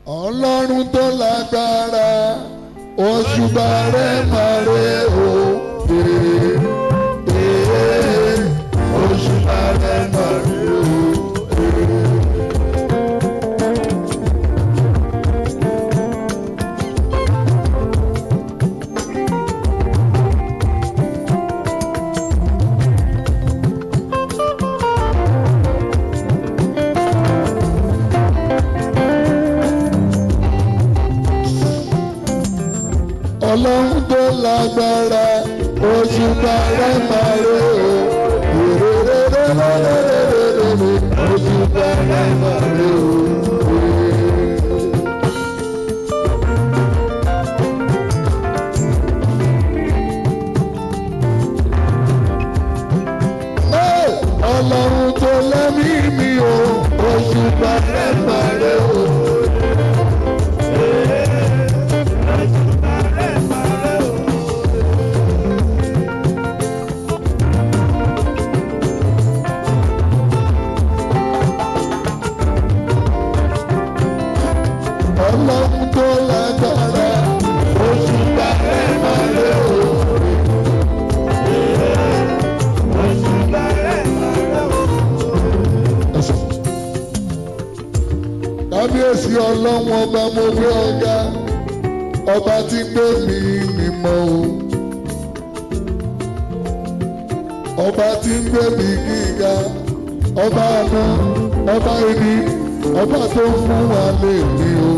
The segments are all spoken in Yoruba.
ọlọ́run tó lágbára òṣùbà rẹ̀ máa rẹ̀ o. Ee, òṣùbà rẹ̀ máa rẹ̀ o. ọlọ́run tó lágbára òṣùbà rẹ̀ máa rẹ̀ o. Rèrèrèrèrèrèrèrèrè, òṣùbà rẹ̀ máa rẹ̀ o. Ee, ọlọ́run tó lẹ́mí mi o òṣùbà rẹ̀ máa rẹ̀ o. ọlọ́run tó lágbára òṣùbà rẹ̀ máa rẹ̀ o. kábíyèsí ọlọ́run ọba mo gbé ọ̀gá ọba tí gbé mi mímọ́ o. ọba tí ń gbé mi gíga ọba àná ọba ẹni ọba tó fún wa lè ní o.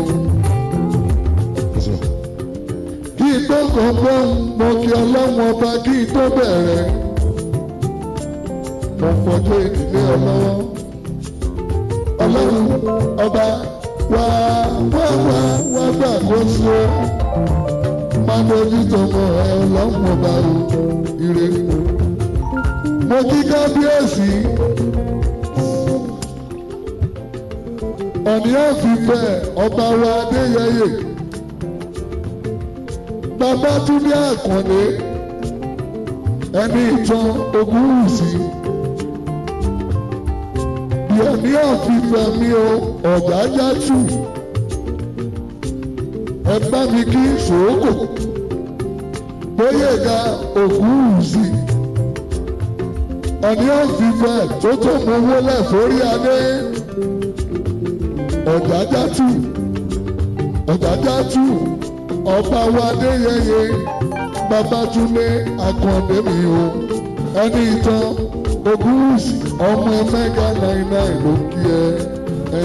kí n tó kàn gbọ́n mo kí ọlọ́run ọba kí n tó bẹ̀rẹ̀ mo fọjọ́ ìdílé ọlọ́wọ́ ọlọ́run ọba wá wá wá wá gbàgbọ́sọ máa dojú tọmọ ẹ ọlọ́run ọba o ire mo kí kábíyèsí ọ̀ní àfìfẹ́ ọba wa adéyẹyẹ babátúndé àkànlé ẹni ìtàn ogúnwùsì yẹmí àfìfẹ́ mi o ọ̀gájá tù ẹ bá mi kí sòókò gbóyèga ògúnwùsì ọ̀ní àfìfẹ́ tó tó mú wọlé forí adé ọ̀gájá tù ọ̀gájá tù ọba wa adéyẹyẹ babatunde akàndé mi o ẹni ìtàn ogúnwùsì ọmọ mẹga náírà ló kí ẹ ẹ.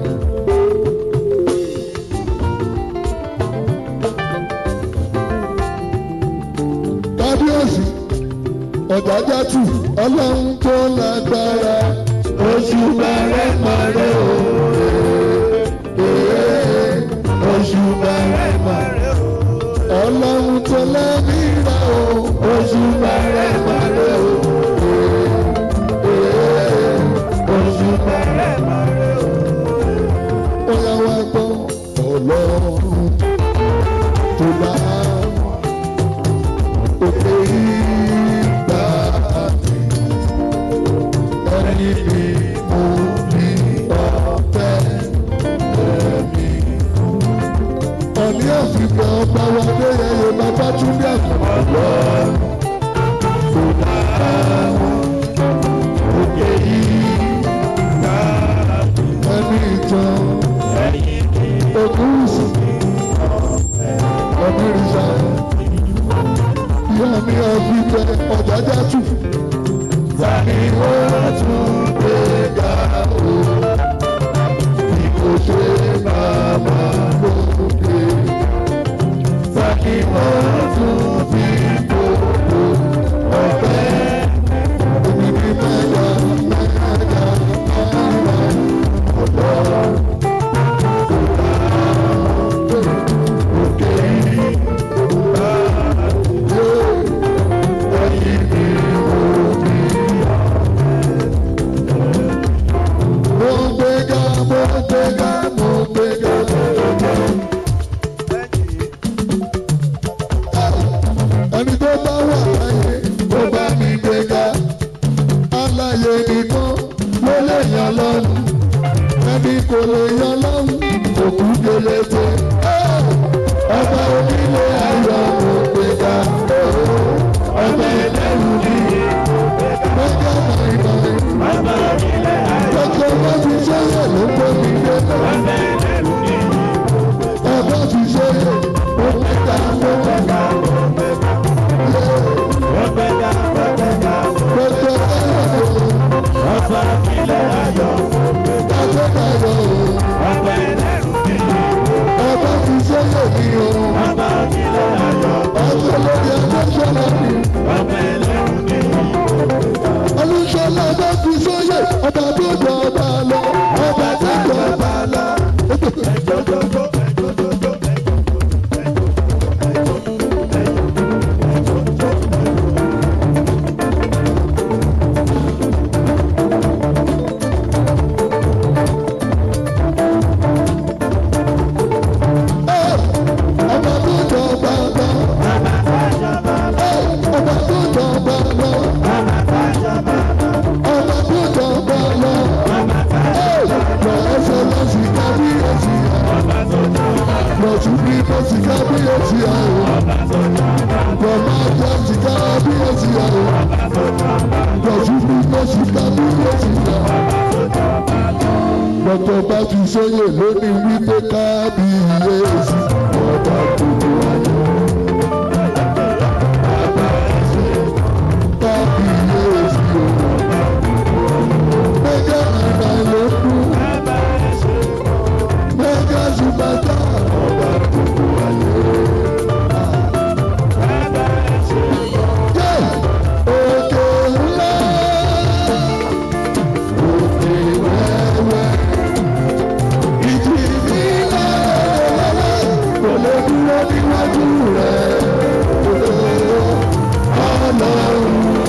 kábíyèsí ọ̀jájá tù ọlọ́run tó lágbára oṣù bẹ̀rẹ̀ mọ̀rẹ́ o. oṣù bẹ̀rẹ̀ mọ̀rẹ́ o. ọlọ́run tó lẹ́mí rẹ̀ o. oṣù bẹ̀rẹ̀ mọ̀rẹ́ o. oṣù bẹ̀rẹ̀ mọ̀rẹ́ o. ó yá wá gbọ́ ọlọ́run tó bá òkè ìgbà àti ẹni bí mo bí ọ̀fẹ́ ẹ̀mí. ọ̀ní àfihàn ọba wa lẹ́yẹyẹ bàbá túndé àkànlọ́. kò dá wọn òkè ìgbà ẹni ìtàn ogúnùsì ọ̀nìrìṣà ìyá mi ọ̀fìfẹ́ ọ̀jájá tù. Tani wọ́n tún gbé ga o? Bí kò ṣe bàbá lókè. Tani wọ́n tún fi kò pélété ọba onílé ayọ̀ mo gbé ga ọba ẹlẹ́rù níyì lọ́jọ́ náírà lọ́jọ́ bá ti sọ́yẹ̀ ló kó mi dé ọba ti sọ́yẹ̀ ó gbé ga ó gbé ga lọ́jọ́ náírà ọba ti sọ́yẹ̀ ní o ọba lórí ẹgbẹ́ sọ́yẹ̀ ní. olùsọ̀lá bá fi sóyè ọba tó jọ ọba lọ ọba tó jọ ọba lọ. ọba tó jọ ọba lọ. ọba tó jọ ọba lọ. ọba tó jọ ọba lọ. lọ́sọ̀ lọ́sì kábíyèsí lọ́sùn bí lọ́sì kábíyèsí àwọn. lọ́mọ lọ́sì kábíyèsí àwọn. lọ́sùn bí lọ́sì kábíyèsí àwọn. Dr. Bájú Sóyè lónìí wípé kábíyèsí ọba gbogbo ayé. Kábíyèsí o. Mẹ́gà nàdà ló kú. Mẹ́gà Zubata ọba gbogbo ayé. Yé! Òkè ńlá. Òkè wẹ́wẹ́. Ìjì ìbílẹ̀ kò lè dúró níwájú rẹ̀. Ọlọ́run.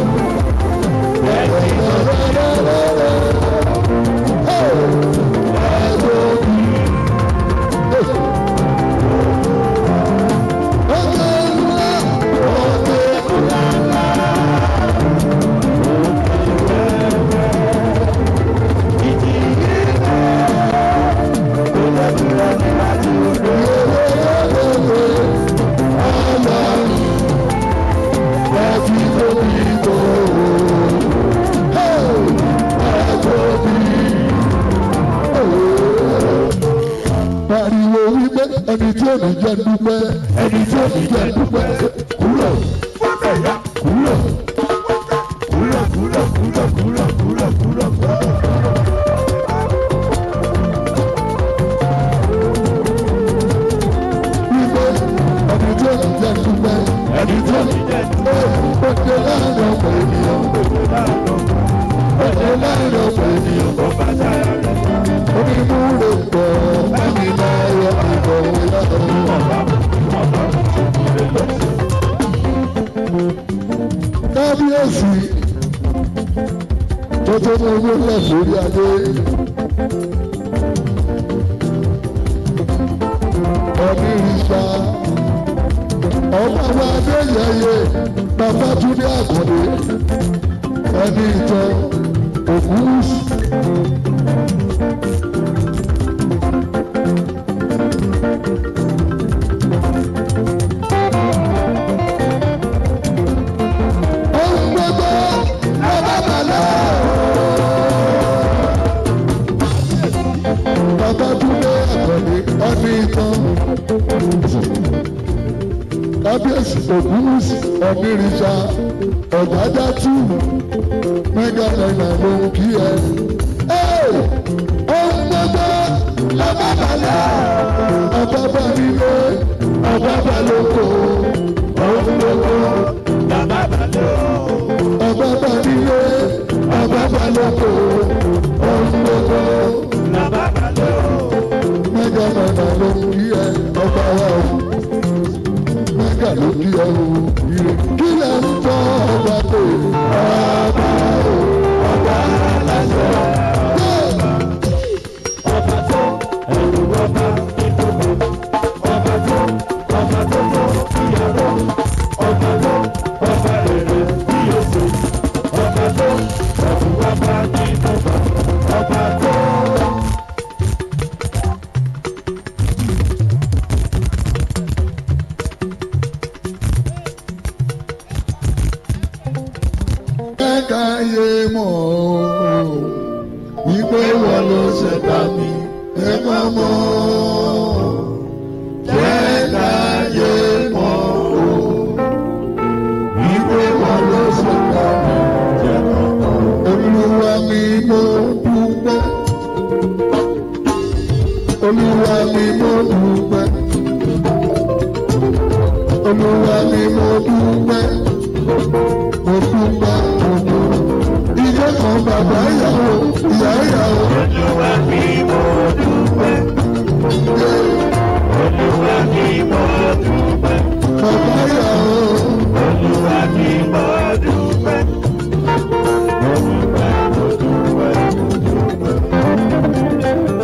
Pariwo wípé ẹni tí ò ní jẹ́ dúpẹ́ ẹni tí ò ní jẹ́ dúpẹ́ kúrò kúrò. Wípé ẹni tí ò ní jẹ́ dúpẹ́ ẹni tí ò ní jẹ́ dúpẹ́ òkè láàrin ọ̀pọ̀ ènìyàn òkè láàrin ọ̀pọ̀ ènìyàn onímúre pọ̀ mẹ́mi láyọ̀ ìbọ̀wé lọ́dọ̀. kábíyèsí tó tó mú owó lẹ̀ sórí adé. onírìṣà ọmọ wa adéyẹyẹ babatunde àkọ́dé ẹni ìtàn ògúnwùsì. ohun gbogbo lọ́ba balẹ̀. Babátúndé Àkàndé ọdún ìtàn. Kábíyèsí Ògúnwùsì Ọ̀nìrìṣà Ọ̀gájátù mẹ́gà náírà ló ń kí ẹ. Ohun gbogbo lọ́ba balẹ̀. Ọba bá nílé, ọba bá lóko. Ohun gbogbo ọba bá nílé ọba bá lóko ohun gbogbo mẹ́gà mẹ́gà ló ń kí ẹ ọba wa o mẹ́gà ló kí ẹ o ire kí lẹ ń tọ́ ọba pé ọba o ọba aláṣẹ. káyé mọ̀ ọ́ wípé wọ́n ló ṣẹ̀dá mi ẹ má mọ̀ ọ́ jẹ́ káyé mọ̀ ọ́ wípé wọ́n ló ṣẹ̀dá mi ẹ má mọ̀ ọ́. olúwa mi mo dúpẹ́ olúwa mi mo dúpẹ́ olúwa mi mo dúpẹ́ mo dúpẹ́ mo dúpẹ́ ilé kan bàbá ìyàwó ìyá ìyàwó. Olúwa mi mo dúpẹ́. Olúwa mi mo dúpẹ́. Bàbá ìyàwó Olúwa mi mo dúpẹ́. Mo dúpẹ́, mo dúpẹ́, mo dúpẹ́.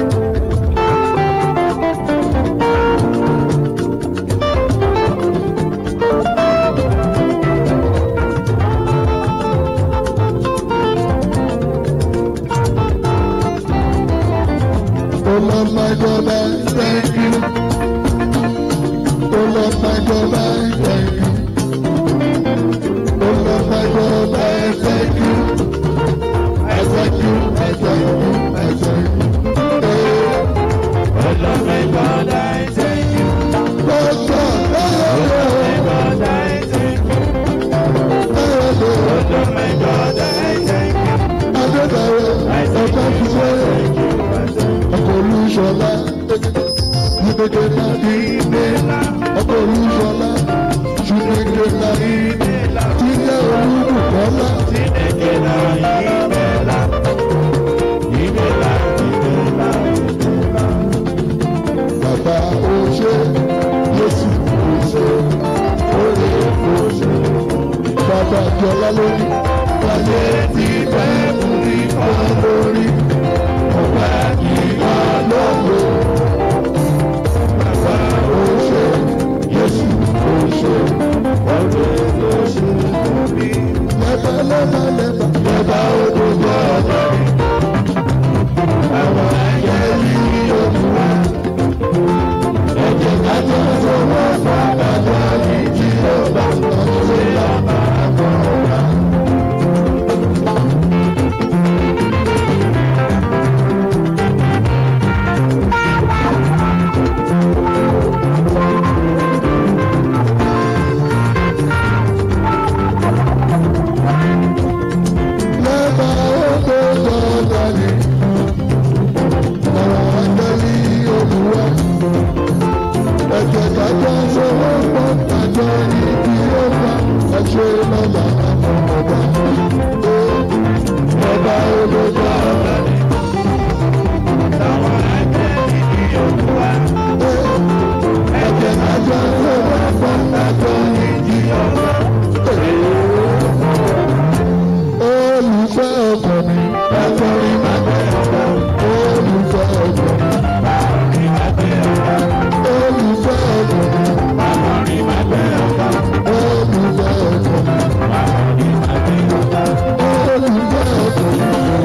Oh Lord my God I thank you. Oh Lord my God I thank you. Oh Lord my God I thank you. I thank you, I thank you, I thank you. Hey, Olúwa mi God, I thank you. Lord God, hey, God, I thank you. hey, hey, Olúwa mi God, I thank you. Adébáyọ̀, ọ̀gá fi wẹ́rẹ̀. ọkọ̀ olúṣọlá ìgbèkè náà ní ilé ọkọ̀ olúṣọlá ṣùgbẹ́kẹ̀ náà ní ilé tí jẹ́ olúbùkọ́lá Ìmẹ̀lá, ìmẹ̀lá, ìmẹ̀lá, ìmẹ̀lá. bàbá oṣé yéṣu oṣé orí oṣé bàbá jọlá lórí wáyé tí bẹ́ẹ̀ mú ní kọ́ lórí ọ̀pá ìhà lọ́wọ́ bàbá oṣé yéṣu oṣé orí oṣé lẹ́bà lẹ́bà lẹ́bà lẹ́bà odò jẹ́ ọ̀dọ́ àwọn ayé yìí olùwà ẹ̀jẹ̀ kájọ sọ̀rọ̀ fàdájọ́ yìí tí ó bá ṣe ọba àkọ́kọ́. lẹ́bà odò jọ̀dọ̀ ni àwọn akẹ́lí olùwà ẹ̀jẹ̀ kájọ sọ̀rọ̀ fàdájọ́ yìí tí ó bá ṣe lọ́la àkọ́kọ́. ọba odò jọ̀dọ̀ ni. ẹ̀jẹ̀ kájọ sọ̀rọ̀ fàdájọ́ yìí tí ó bá olùfẹ́ ọkọ mi akọrin máa bẹ ọkọ olùfẹ́ ọkọ mi olùfẹ́ ọkọ mi olùfẹ́ ọkọ mi olùfẹ́ ọkọ mi akọrin máa bẹ ọkọ olùfẹ́ ọkọ mi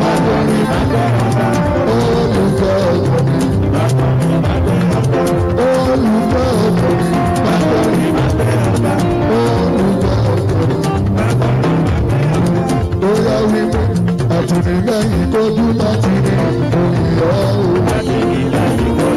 olùfẹ́ ọkọ mi akọrin máa bẹ ọkọ olùfẹ́ ọkọ mi bóyá wípé àtìlẹ́yìn tó dún láti ní òyìnbó o.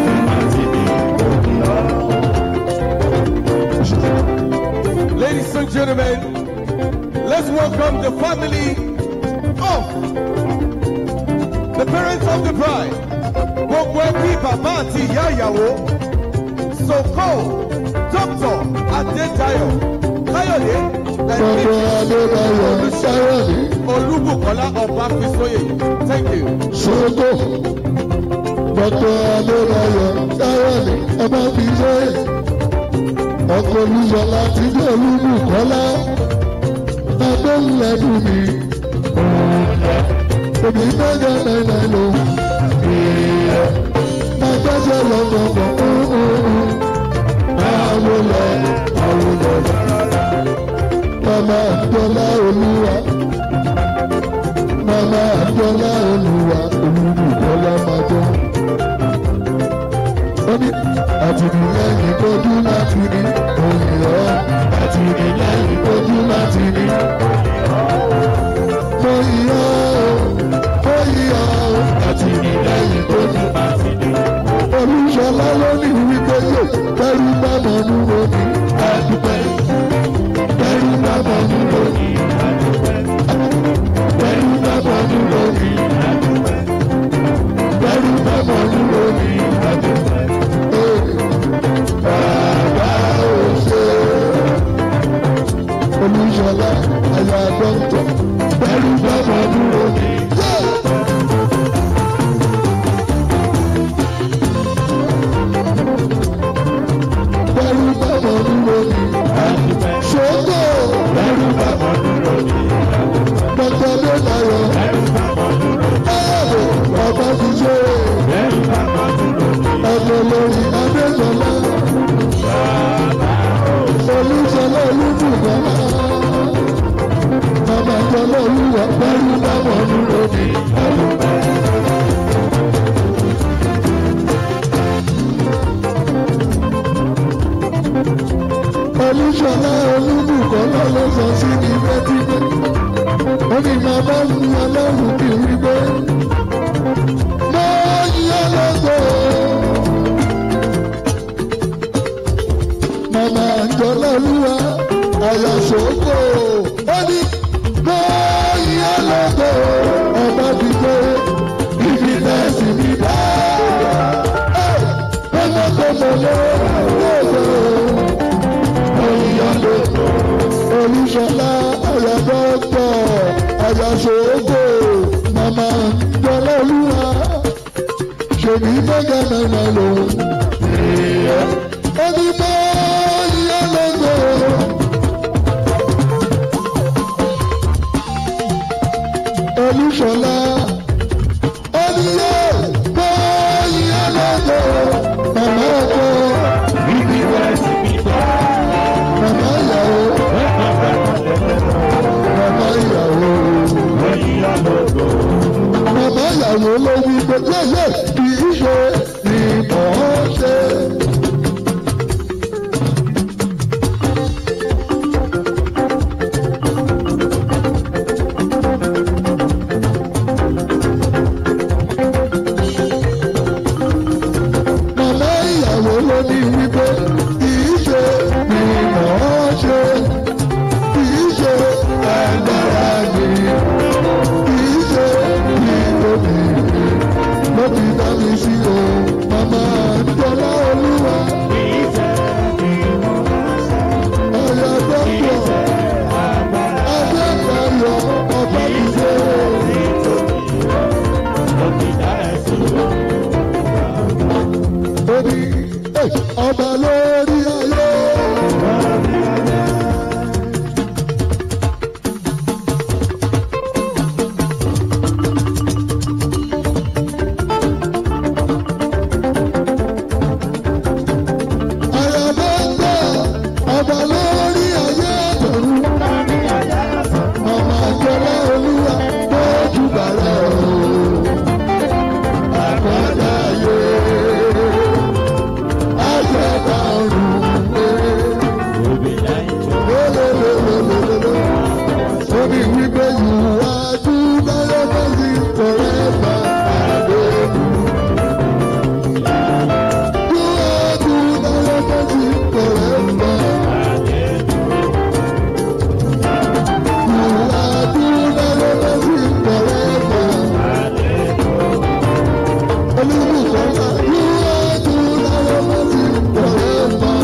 Ladies and gentlemen, let's welcome the family of the parents of the bride. Gbogbo ẹbí bàbá àti ìyá ìyàwó. Soko, Dr. Adédayọ̀, Káyọ̀dé, Dr. Adébáyọ̀ Sáyọ̀dé Olúbùkọ́lá Ọbáfisóyè. Thank you. Ṣógò. Dr. Adébáyọ̀ Sáyọ̀dé Ọbáfisóyè. Ọkọ̀ Olúṣọlá ti dé Olúbùkọ́lá. Adéhùnlẹ́dùn mi. Òbí mẹ́jọ náírà ló. Agbẹ́sẹ̀ lọ́gbọ̀gbọ̀. Báwo lọ? Báwo lọ? Mama Adéọlá Olúwa. Mama Adéọlá Olúwa. Olúbùkọ́lá máa jọ. Ó ní àtìlẹ́yìn kojú láti ní òyìnbó. Àtìlẹ́yìn kojú láti ní. Mo mo yíyá mo yíyá àti ìlẹ́yìn tó ní. olùṣọlá ló ní wípé yé kẹrù bá mọ̀ nù lónìí àdúpẹ́ kẹrù bá mọ̀ nù lónìí kẹrù bá mọ̀ nù lónìí kẹrù bá mọ̀ nù lónìí àdúpẹ́. Bàbá ò ṣe olùṣọlá àyà dọ́kítọ̀ kẹrù bá mọ̀ nù lónìí. Kẹrù bá mọ̀ nù lónìí. Ṣògo dọ́kítọ̀ ló dayọ̀. Bàbá ti ṣe ẹ̀jẹ̀ lórí Adéjọlá. Olúṣọlá olúbùkọ́. Bàbá Jọlá olúwa pẹ̀lú báwọn dúró ní Olúṣọlá olúbùkọ́ náà ló sọ sí ní bẹ́tíbẹ́. Ó ní máa bá mi ọlọ́run kì í gbé. Mo yẹ lọ́gọ̀. Màmá Àjọlá olúwa àyà sòókò. Ó ní mo yẹ lọ́gọ̀. Ọba ti gbé ibi náà sì ní dá. Ọmọ tó mọ̀ lọ́wọ́ olùṣọlá àyàdọ́tọ̀ àyàṣòógò màmá jọlá olúwa ṣèbí mẹ́gà mẹ́mà lòun. onímọ̀ ìyá lọ́gọ̀. olùṣọlá oníyẹ mọ̀ ìyá lọ́gọ̀. màmá ọkọ màmá ìyàwó màmá ìyàwó. Bàbá ìyàwó ló wí pé yẹ́yẹ́ kì í ṣe ìmọ̀ ṣe. Màmá ìyàwó ló ní wípé kì í ṣe ìmọ̀ ṣe. Kì í ṣe agbára ni. Kì í ṣe ìlòdì ni. Ló ti dá mi sí o. Màmá Jọlá Olúwa. Ọ̀yà dọ́kítọ̀. Adékayọ̀ ọba mi ṣe. Ó ní "Ẹ̀, ọba lórí ayé. Àyàdọ́gbà ọba lórí ayé àtọ̀run. Màmá Jọlá Olúwa lójú bàrà o. Àkọ́dá ayé. Àjẹta ọ̀run pé. Lélelélelélele. Ó ní wípé ìwà dúdáyọ̀ lọ́sí forever and ever. Ìwà dúdáyọ̀ lọ́sí forever. Ìwà dúdáyọ̀ lọ́sí forever. Olúbùkọ́lá ìwà dúdáyọ̀ lọ́sí forever.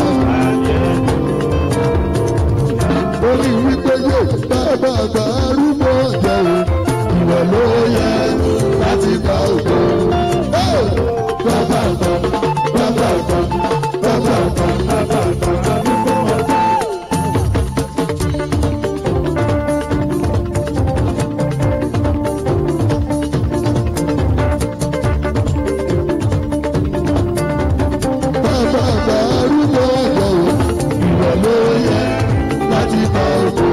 Ó ní wípé yóò bàbá àgbà arúgbó ọ̀jẹ̀ o. Ìwọ ló yẹ láti gba ògo. Bàbá àgbà, bàbá àgbà, bàbá àgbà, bàbá àgbà arúgbó ọ̀jẹ̀. Bàbá àgbà arúgbó ọ̀jẹ̀ o. Ìwọ ló yẹ láti gba ògo.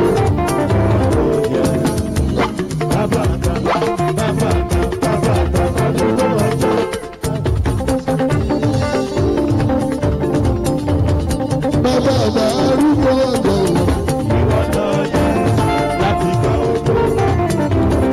Bàbá àgbà arúgbó ọ̀jẹ̀ o.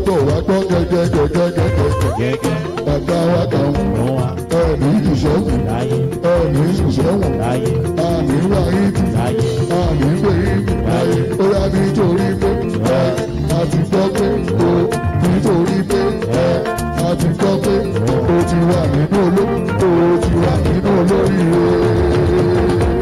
dọ́kítọ̀ wa gbọ́ gẹ́gẹ́gẹ́gẹ́gẹ́gẹ́ gẹ́gẹ́ bàbá wa kàn fún wa ẹ̀mí ìṣẹ́gun láyé ẹ̀mí ìṣẹ́gun láyé àmì wà ìdí láyé àmì gbé ìdí láyé ó yá nítorí pé ẹ àti gbọ́ pé o nítorí pé ẹ àti gbọ́ pé o ti wà nínú oló o ti wà nínú olóríire.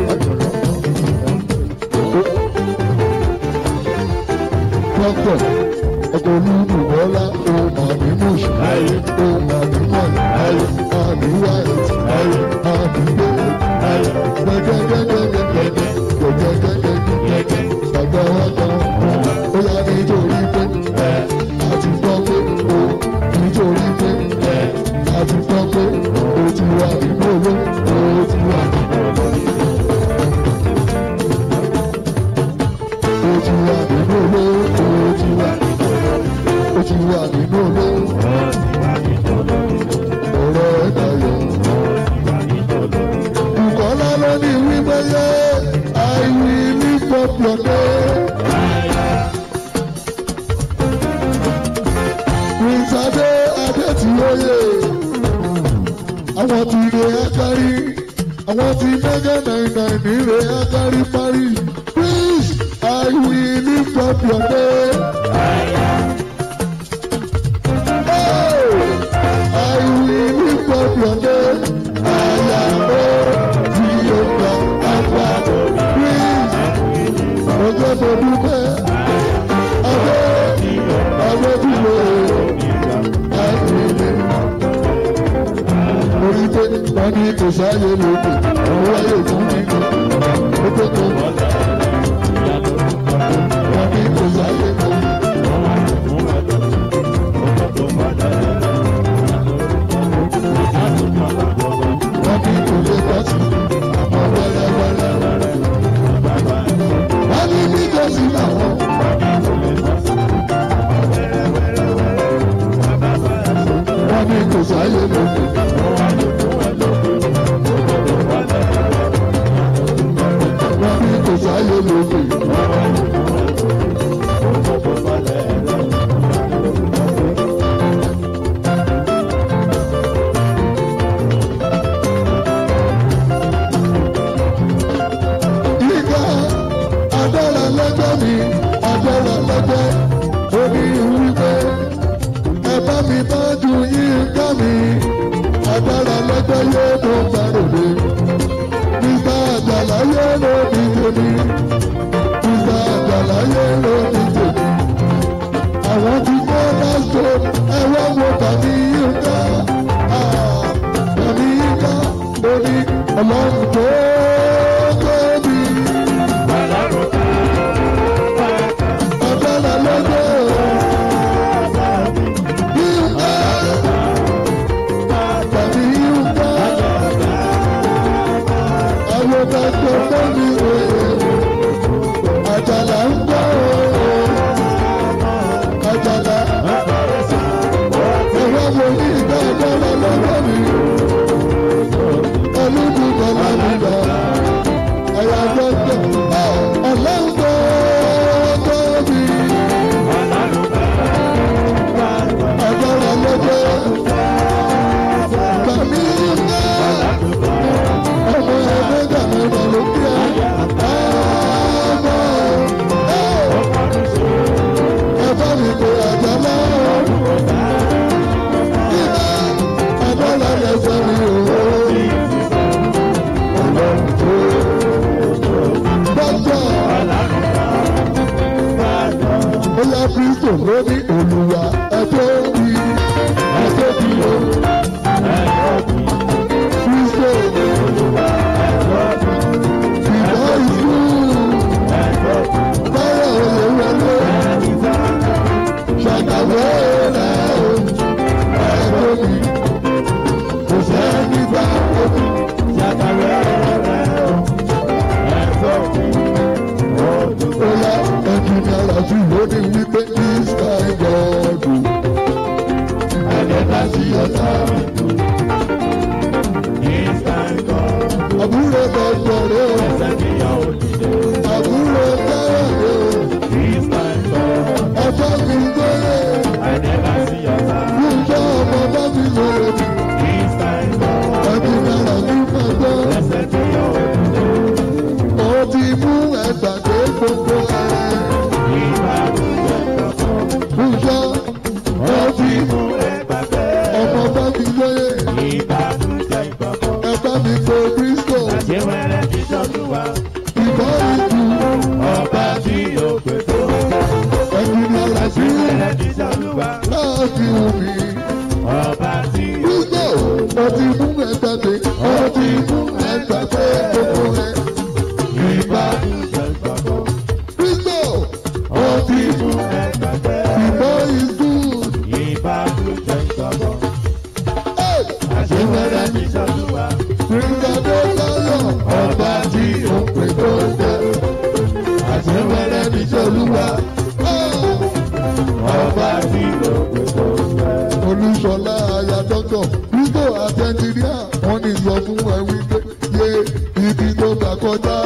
dọ́kítọ̀ ọkọ̀ olúdù bọ́lá ohun àmì mọ̀ṣù láyé ohun àmì mọ̀ṣù àmì wáyé láyé àmì gbé láyé gẹ́gẹ́gẹ́gẹ́gẹ́ gẹ́gẹ́gẹ́gẹ́ gẹ́gẹ́ bàbá wa kan ó yá nítorí pé ẹ àti gbọ́ pé o nítorí pé ẹ àti gbọ́ pé o ti wà nínú oló o ti wà nínú o ti wà nínú oló o ti wà o ti wà nínú oló ọ̀rọ̀ ẹ̀ dayọ̀. Bùkọ́lá ló ní wípé yé I will lift up your name. Prince Adé Adé tí ó yè. Àwọn ti re Akari. Àwọn ti mẹ́gẹ́ nàìjíríà ní re Akari parí. Prince I will lift up your name. Oh, I will lift up your name. Àyàwó tí ó gba àgbà. Prince ọjọ́ tó dúpẹ́. Adé Adé tí ó yè. Orí pé wọ́n ní kò sáyé lókè, òun wáyé fún nínú. Ó tó tó wọ́n ní kò sáyé lókè. Wọ́n ní kò lè tọ́sí, àmọ́ wẹ́lẹ́wẹ́lẹ́. Wọ́n ní nítòsí làwọn. Wọ́n ní kò sáyé lókè. Wọ́n ní kò sáyé lókè. Yíká adára lẹ́gbẹ́ mi, adára lẹ́gbẹ́, ó ní wípé ẹ bá mi bá ju yíká mi, adára lẹ́gbẹ́ yóò tó gbàròdé. Mr. Àjàlá yóò ló ní tèmi, Mr. Àjàlá yóò ló ní tèmi. Àwọn ti kọ́ lásìkò ẹ̀wọ́ wo tàbí yíká. Tàbí yíká ó ní ọlọ́run tó tóbi. Agbára lọ́jọ́ yíká. Tàbí yíká. Àwọn bàtà fọ́ọ̀mù òye. Àjàlá ń gbọ́ òye. Àjàlá. Ẹ̀rọ wo ní ìgbà agbára lọ́wọ́ mi? Olúkúkọ lámìdá. mi pé Bristol Àṣewẹ́rẹ́ ti sọ́dúnwá. ìbọn ìlú Ọba tí ó pè tó. ẹ̀yìn ọ̀la sí Àṣewẹ́rẹ́ ti sọ́dúnwá. láti omi. Ọba tí ó Bristol ó ti mú ẹgbẹ́ pé ó ti mú ẹgbẹ́ pé gbogbo rẹ̀ ìbá. gbàgbọ́. Bristol Ó ti mú ẹgbẹ́ ìbọn ìlú ìbádùjẹ́ gbàgbọ́. àṣewẹ́rẹ́ ti sọ́dúnwá. Ìgbàdé láyọ̀ ọba tí ó pè tó jẹ́. Àṣewẹ́rẹ́ ní Ṣolúwa. Ọba tí ó pè tó jẹ́. Olúṣọlá aya dọ́kọ̀ Rígbò àtẹnjiníà wọ́n ní sọ fún ẹ wípé yé ibi tó gbà kọjá.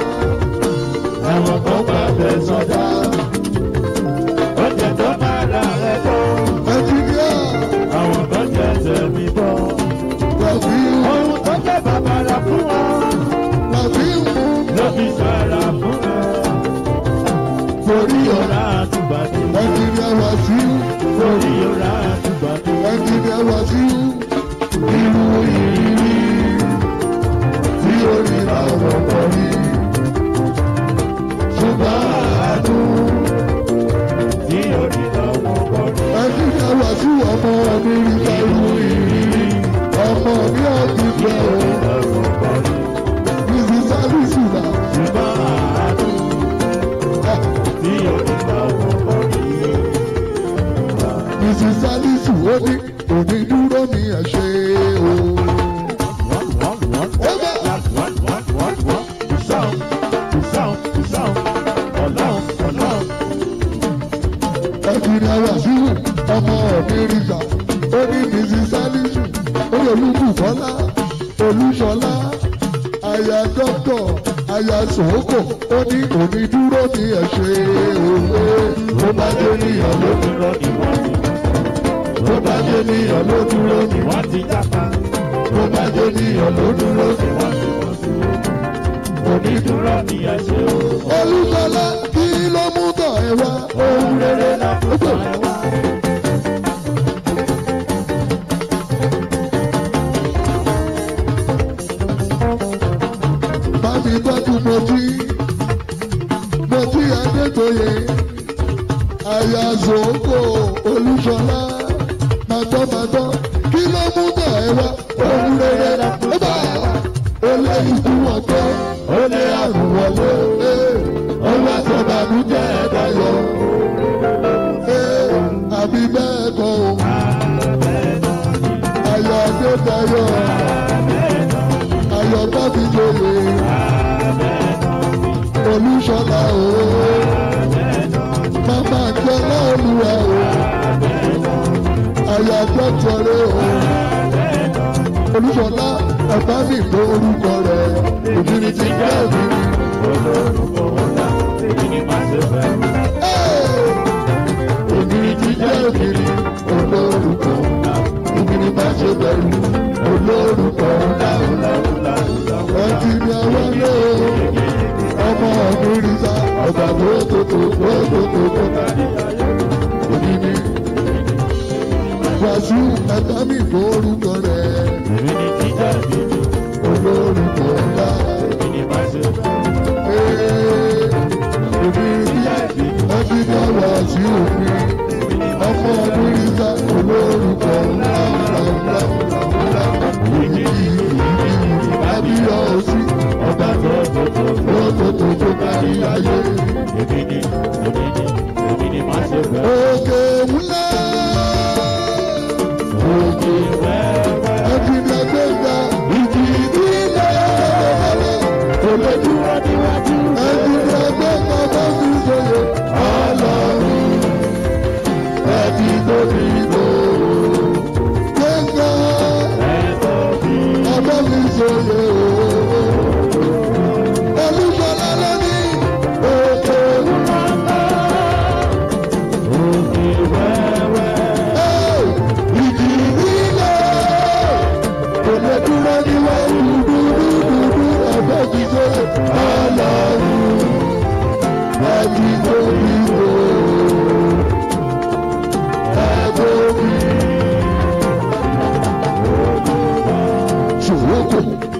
Àwọn kan bá bẹ sọ́dá. Ó jẹ́ tó máa ra rẹ̀ tán. Ẹnjiníà Àwọn kan jẹ́ tẹ̀mí bọ́. Ràfíù Ohun tó jẹ́ bàbàrà fún wọn. Ràfíù Ló fi sára fún wọn. torí ọ̀la. Yọ̀rá àtúbàdé. Ẹnjiníà Wàsíù Torí yọ̀rá àtúbàdé. ẹnjiníà Wàsíù irú ìrírí tí ó rí làwọn kọ rí. Ṣùgbọ́n àádùn. Tí orí lọ́wọ́ kọ́ni. ẹni ní àwàsí ọmọ mi rí pẹ̀lú ìrírí ọmọ mi ò ti fẹ́ o Lọ́wọ́ kọ́ni. mrs alice na Ṣùgbọ́n àádùn. Tí orí lọ́wọ́ kọ́ni. mrs alice ó ní òní dúró ní ẹ̀ṣẹ̀ o. ẹni ní àwàsí ọmọ mi rí gbà ó ní mrs alice ó yẹ olúbùkọ́lá olúṣọlá aya dọ́kọ̀ aya sòókò ó ní òní dúró ní ẹ̀ṣẹ̀ o. ó bá dé níyàn ló tó bá dé níyàn ló dúró ní tó bá dé níyàn ló dúró ní. Onídùúró ni ẹ ṣe o. olùsọlá kí ló mú tọ̀ ẹ wá ohun rere la ó tọ̀ ẹ wá. bámi tọ́jú mọ́tí mọ́tí adétoyè àyà zòókò olùsọlá màtọ́màtọ́ kí ló mú tọ̀ ẹ wá ohun rere la ó tọ̀ ẹ wá. ó lé ikú wọn pé ó lé àrùn wọlé ó wá sọ bàbújẹ́ ẹ̀dá yọ. àbí bẹ́ẹ̀ kọ́ o ayọ̀ adédayọ̀ ayọ̀ bábí lóye olùṣọ́lá o màmá jọlá olúwa o ayọ̀ àjọjọrẹ o olùṣọ́lá ẹ̀bá mi gbọ́ orúkọ rẹ̀ òbírí ti jẹ́ òbírí. Olórúkọ ńlá, èyí ni màá ṣe fẹ́. Ògiri jíjẹ́ ògiri olórúkọ ńlá. Ògiri má ṣe bẹ̀rù olórúkọ ńlá. Ọtí ni àwọn ilé o. Ọmọ ògiri sá ọ̀gá gbótótó gbótótó gbótá. Ògiri Wàsíù ẹ̀ka mi kó orúkọ rẹ̀ Èmi ni jíjẹ́ ìbíjú, olórúkọ ńlá. èmi ni màá ṣe fẹ́. Ee, Ògiri jíjẹ́ ọtí ni Wàsíù mi. Ọmọ ògiri sá olórúkọ ńlá ńlá ńlá ńlá. Èmi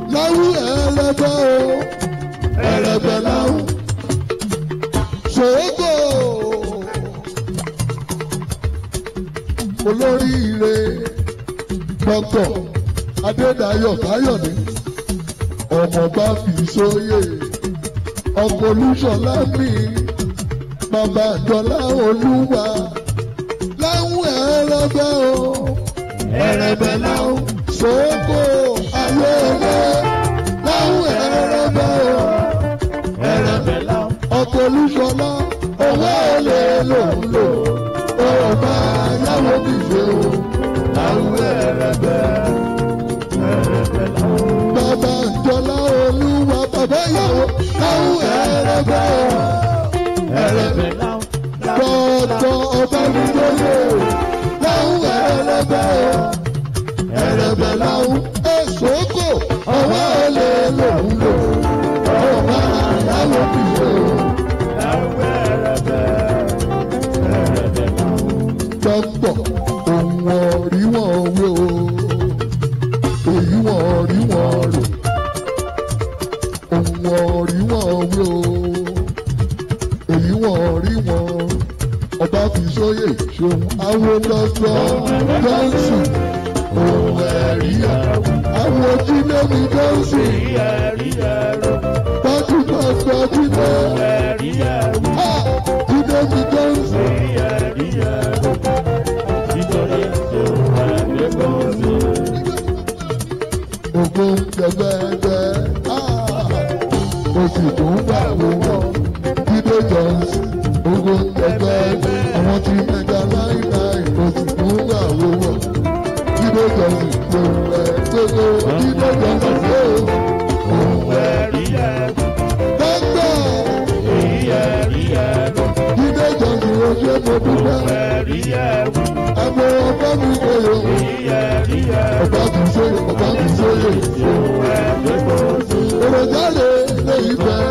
láwù ẹlẹgbẹ́ o ẹlẹgbẹ́ láwù ṣòógò olóríire dọ́kọ̀ adédayọ̀ káyọ̀dé ọmọọba fi sóyè ọkọ̀ olúṣọlá mi bàbá àjọlá olúwa láwùn ẹrẹbẹ o ẹrẹbẹ láwùn ṣòógò ayẹyẹ láwùn ẹrẹbẹ o ẹrẹbẹ láwùn ọkọ̀ olúṣọlá owó èlé lòún lò ọba yàwó bí ṣe o láwùn ẹrẹbẹ ẹrẹbẹ láwùn. bàbá àjọlá olúwa bàbá ìyàwó láwùn ẹrẹbẹ o ẹrẹbẹ láwùn dọ́dọ̀ ọba mi lóye láwùn ẹrẹbẹ o ẹrẹbẹ láwùn èsòkò ọwọ́ olè lòún lò ọba yàwó bí ṣe o. dọ́pọ̀ ohun ọ̀rí wọn wé o èyí wọn rí wọn rò ohun ọ̀rí wọn wé o èyí wọn rí wọn ọba fi sóyè ṣòun awo lọ́jọ́ johnson ohun ẹ̀rí àwọn jínémi johnson tọ́jú tọ́jú jíné jínémi johnson. Ògo gbẹgbẹgbẹ, mo sì tún wà wọ́wọ́. Jídé Johnson, ògo gbẹgbẹgbẹ, àwọn tí mẹ́ga láíláí, mo sì tún wà wọ́wọ́. Jídé Johnson, lòun ẹ̀ gbogbo, Jídé Johnson ló òun ẹ̀. Dọ́gbọ̀, Jídé Johnson ló ṣe mo dúpẹ́. Àmọ́ ọgbọ́n mi kò yọ. Ọba kì í sóyè, ọba kì í sóyè. Èròjáde lè fẹ́.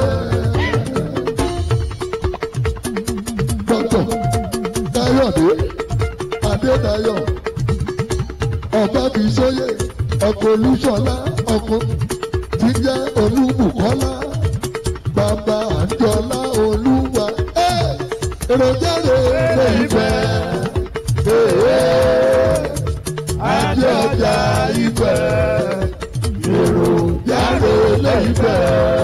Dọ́kítọ̀ Káyọ̀dé Adédayọ̀ ọba kì í sóyè ọkọ̀ Olúṣọlá ọkọ̀ tí jẹ́ Olúbùkọ́lá bàbá Àjọlá Olúwa. Èròjáde lè fẹ́. Ajé ọjà ibẹ̀ èrò jáde lẹ́yìnbẹ̀.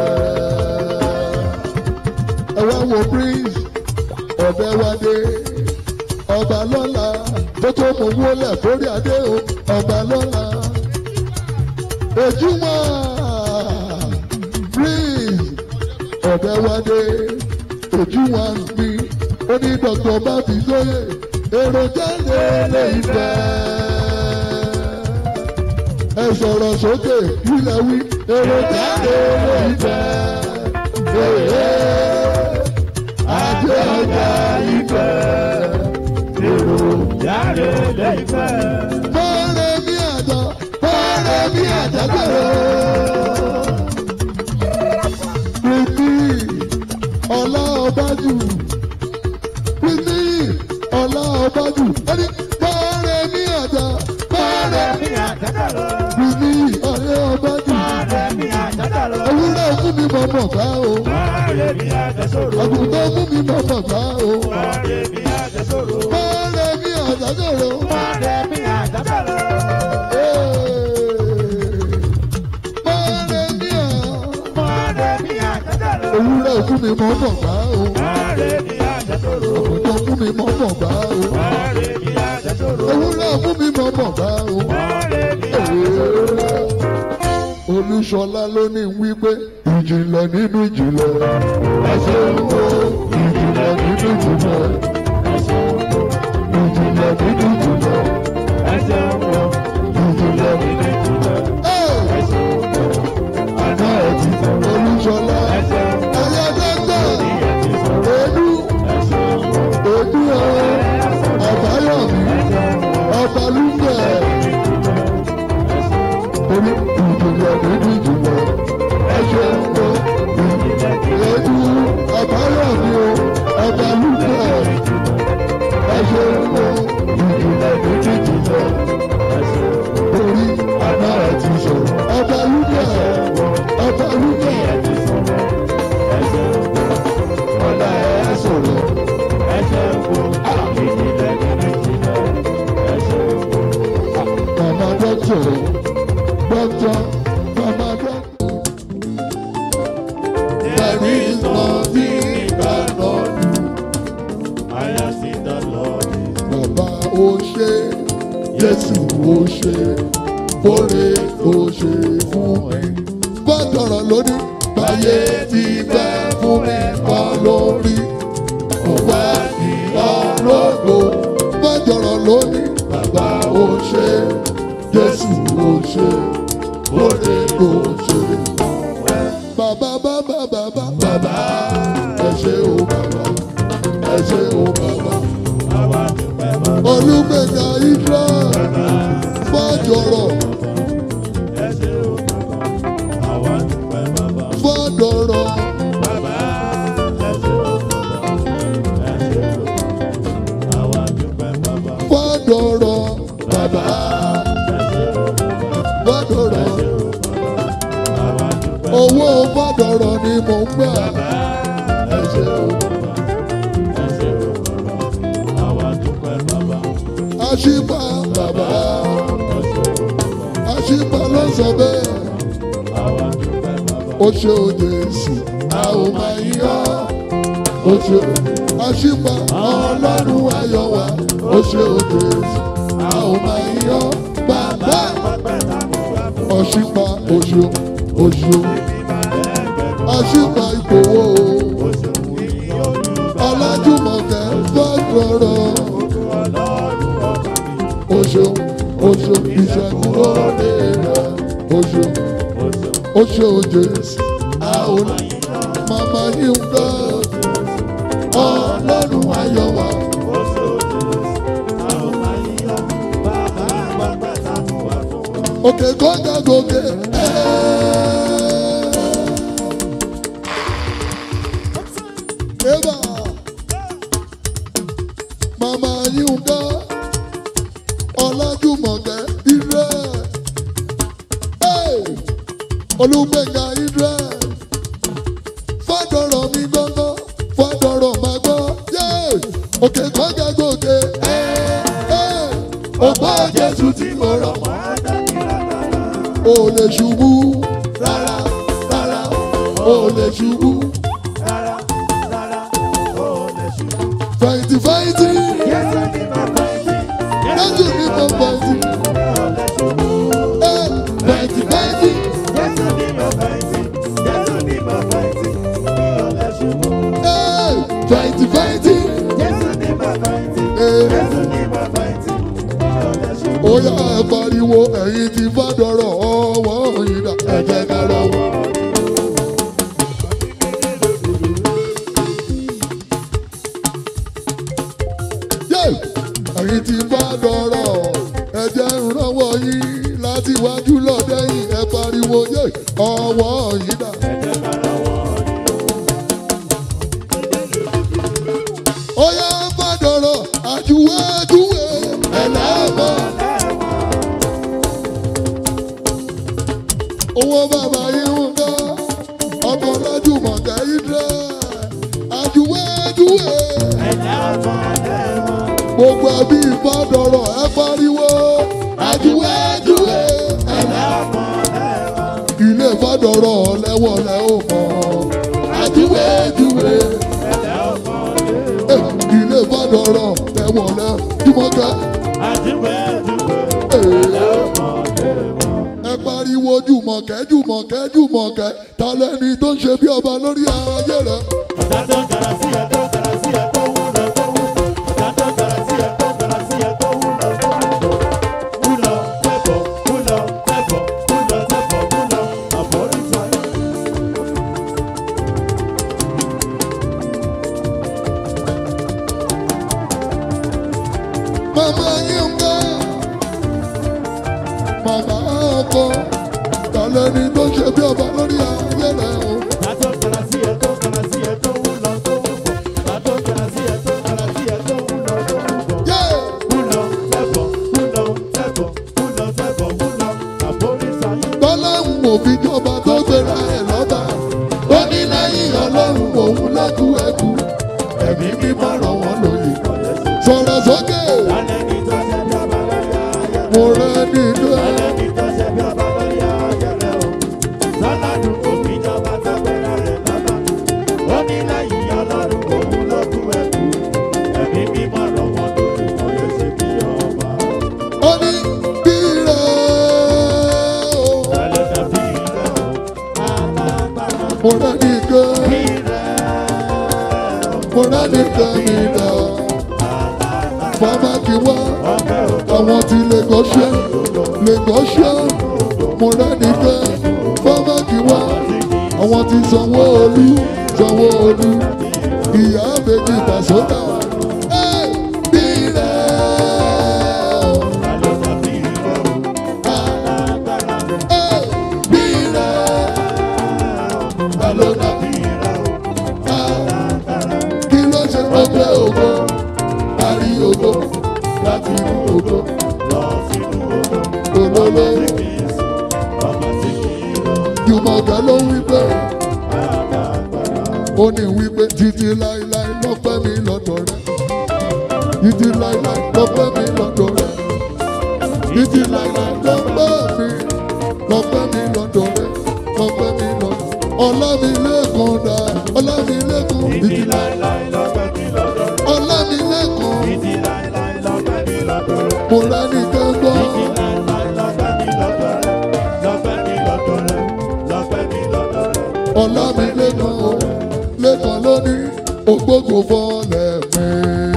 Ẹ wá wo prince ọ̀bẹ wa dé ọba lọ́la tó tó mọ owó lẹ̀ fórí adé o ọba lọ́la. Ojúmọ́ prince ọ̀bẹ wa dé ojúmọ́ mi ó ní dr bábí sóyè èrò jáde lẹ́yìnbẹ̀ ẹ sọ̀rọ̀ sókè ilẹ̀ wí èrò jáde lóìfẹ́. Èyí àjẹ́ ọjà ìfẹ́. Èrò Jáde lẹ́yìnfẹ́. fọ́ọ̀rẹ́ bí àjọ fọ́ọ̀rẹ́ bí àjọ bẹ̀rẹ̀. Pìtì ọlá ọbájú. Pìtì ọlá ọbájú. Ẹni fọ́ọ̀rẹ́ bí àjọ fọ́ọ̀rẹ́ Mi àjàdà lọ. Bìbí ọ̀rẹ́ ọbájú. Ọ̀rẹ́ mi àjàdà lọ. Ewúrẹ́ fún mi mọ̀ mọ̀ gbá o. Ọ̀rẹ́ mi àjẹsòro. Àgùntàn fún mi mọ̀ mọ̀ gbá o. Ọ̀rẹ́ mi àjẹsòro. Fọ́ọ̀rẹ́ mi àjàgòrò. Ọ̀rẹ́ mi àjàdà lọ. Fọ́ọ̀rẹ́ mi à. Ọ̀rẹ́ mi àjàdà lọ. Ewúrẹ́ fún mi mọ̀ mọ̀ gbá o. Ọ̀rẹ́ mi àjẹsòro. Àgùntàn fún mi mọ̀ mọ̀ gbá o. Ọ̀rẹ́ mi àjẹsòro. Ewúrẹ́ fún mi mọ̀ mọ̀ gbá o. Ọ̀rẹ́ mi àjẹsòro. Olúṣọlá ló ní wípé ìjìnlẹ̀ nínú ìjìnlẹ̀. Ẹsẹ̀ wo ìjìnlẹ̀ nínú ìjìnlẹ̀. Ìjìnlẹ̀ nínú ìjìnlẹ̀. Ẹsẹ̀ wo Ìjìnlẹ̀ nínú ìjìnlẹ̀. Àná ẹ̀tì Olúṣọlá. Ẹsẹ̀ wo Ẹyẹ dẹ́gbẹ̀. ìyẹn ti sọ̀rọ̀. Èdú. Ẹsẹ̀ wo Èdú ọ̀. Ọ̀báyọ̀mí. Ọbalúfẹ̀. Orí ìjìnlẹ̀ nínú ìjìnlẹ̀. Ẹsẹ̀ wo Èdú. Ọ̀báyọ̀mí o. Ọbalúfẹ̀. Ẹsẹ̀ wo ìjìnlẹ̀ nínú ìjìnlẹ̀. ọba rúbọ ọlá ẹ sọ̀rọ̀ mama dọ́kítọ̀ dọ́kítọ̀ mama dọ́kítọ̀. There is nothing cannot do. Bàbá ó ṣe, Jésù ó ṣe, Fóre ó ṣe fún ẹ. Bọ́dọ̀rọ̀ lóní, báyé ti bẹ́ fún mi kọ́ lórí. Ọ̀wá ni ọlọ́gbò. Bọ́dọ̀rọ̀ lóní, bàbá ó ṣe, Jésù ó ṣe, Fóre ó ṣe. Bàbá bàbá bàbá bàbá ẹ ṣé o bàbá ẹ ṣé o bàbá. Olúgbèjà Ìdúrà fọ́jọ̀rọ̀ fọ́dọ̀rọ̀ fọ́dọ̀rọ̀ bàbá fọ́dọ̀rọ̀ owó fọ́dọ̀rọ̀ ni mò ń gbà. Ẹ ṣé o. Àṣìpá bàbá àṣìpá ló sọ bẹ́ẹ̀. Ó ṣe o Jésù, a ò máa yọ. Ó ṣe àṣìpá ọlọ́run ayọ̀ wa. Ó ṣe o Jésù, a ò máa yọ. Bàbá ọ̀ṣìpá oṣù oṣù àṣìpá ìgbòho ọlájúmọ̀kẹ́ fọ́gbọ̀rọ̀ oṣù oṣù ìṣẹ́gun òde rẹ̀ oṣù oṣù Jésù àwọn màmá yìí ń gbọ́ ọlọ́run ayọ̀ wa. òkè gòkè gòkè. Eba mama Yinka Ọlájúmọ̀kẹ́ Ire Olúgbẹ̀ngà Ire Fọ́dọ̀rọ̀ mi gbọ́ngàn Fọ́dọ̀rọ̀ máa gbọ́ òkè gòkè gòkè. Ọgbà Jésù tí mo rọ̀ mọ́ ò lè ṣubú rárá rárá ò lè ṣubú. Fẹ̀yìntì fẹ̀yìntì Jésù ní mo fẹ̀yìntì. Ẹ fẹ̀yìntì fẹ̀yìntì ẹ fẹ̀yìntì fẹ̀yìntì ẹ ó yá ẹ pariwo ẹ̀yin ti fàdọ̀rọ̀ ọwọ́ yìí dà ẹ jẹ́ ká lọ́wọ́. Yé! ẹ̀yin ti fàdọ̀rọ̀ ẹ jẹ́ ìrànwọ́ yín láti wájú lọ́dẹ́yìn ẹ pariwo yé ọwọ́ yìí dà. ó yá fàdọ̀rọ̀ àjùwé àjùwé ẹ̀lẹ́mọ̀. owó bàbá yìí ń gbọ́ ọkọ̀ lọ́jùmọ̀ kẹ́yìn dẹ́ àjùwé àjùwé. gbogbo ẹbí ìfọdọ̀rọ̀ ẹ pariwo àjùwé àjùwé. ilé ìfọdọ̀rọ̀ lẹ́wọ̀lẹ́ ò mọ̀ àjùwé àjùwé. Eh, ilé ìfọdọ̀rọ̀ lẹ́wọ̀lẹ́ jùmọ̀kẹ́. ẹ pariwo jùmọ̀kẹ́ jùmọ̀kẹ́ jùmọ̀kẹ́ ta lẹ́ni tó ń ṣe bí ọba lórí ayé rẹ̀. Mama Yinka, Mama ọkọ, ta lẹ́ni tó ń ṣe bí ọba lórí ayé rẹ̀ o. Yeah! Tọ́lá ń wò fi jọba tó gbéra ẹ̀ lọ́ba ó ní lẹ́yìn ọlọ́run òun lẹ́kùn ẹ̀kú ẹ̀mí mímọ́ ràn wọ́n lóye sọ̀rọ̀ sókè Alẹ́ni tó ṣe bí ọba lórí ayé rẹ̀. mo rẹ́ nínú ẹ̀ Alẹ́ni tó ṣe bí ọba lórí ayé rẹ̀ o. Sọ́ládùn kò fi jọba tó gbéra rẹ̀ lọ́ba. Ó ní lẹ́yìn ọlọ́run òun ló kú ẹ̀kú. Ẹ̀mí mímọ́ rọ̀ wọ́n lórí wọn yóò ṣe bí ọba. ó ní bí rẹ̀ o Alẹ́ tàbí rẹ̀ o. Alágbára mo rẹ́ nìkan bí rẹ̀ o. mo rẹ́ nìkan nìkan fọmọ kí wá Ọbẹ̀ òkú àwọn ti Lagosian Lagosian mo rẹ́ nìkan fọmọ kí wá àwọn ti Sanwó-Olú Sanwó-Olú ìyá àbèjì Pasuma ẹ̀ bí rẹ̀ o. alẹ́ tàbí rẹ̀ o. Alágbára ẹ̀ bí rẹ̀ ta ló dà bí bí rẹ̀ o. kí ló ṣe ọgbẹ́ ògo àrí ògo láti inú ògo Lọ sínú odò. olóló Kì í sùn. Ọmọ tí kì í rọ̀. jùmọ̀gá ló wí pé Alágbára. ó ní wí pé títí láéláé lọ́pẹ́ mi lọ́dọ̀ rẹ títí láéláé lọ́pẹ́ mi lọ́dọ̀ rẹ títí láéláé lọ́pẹ́ mi lọ́pẹ́ mi lọ́dọ̀ rẹ lọ́pẹ́ mi lọ́dọ̀ ọlámilẹ́kan dá ọlámilẹ́kan Títí títí láéláé láéláé lọ́pẹ́ mi lọ́dọ̀ rẹ̀. ọlámilẹ́kan Títí láéláé lọ́pẹ́ mi lọ́dọ̀ rẹ̀. mo rẹ́ nìkan gbọ́. Títí láéláé lọ́pẹ́ mi lọ́dọ̀ rẹ̀. Lọ́pẹ́ mi lọ́dọ̀ rẹ̀. Lọ́pẹ́ mi lọ́dọ̀ rẹ̀. ọ̀la mi lẹ́kan o lẹ́kan lónìí ògbógbò fọ́lẹ̀ mi.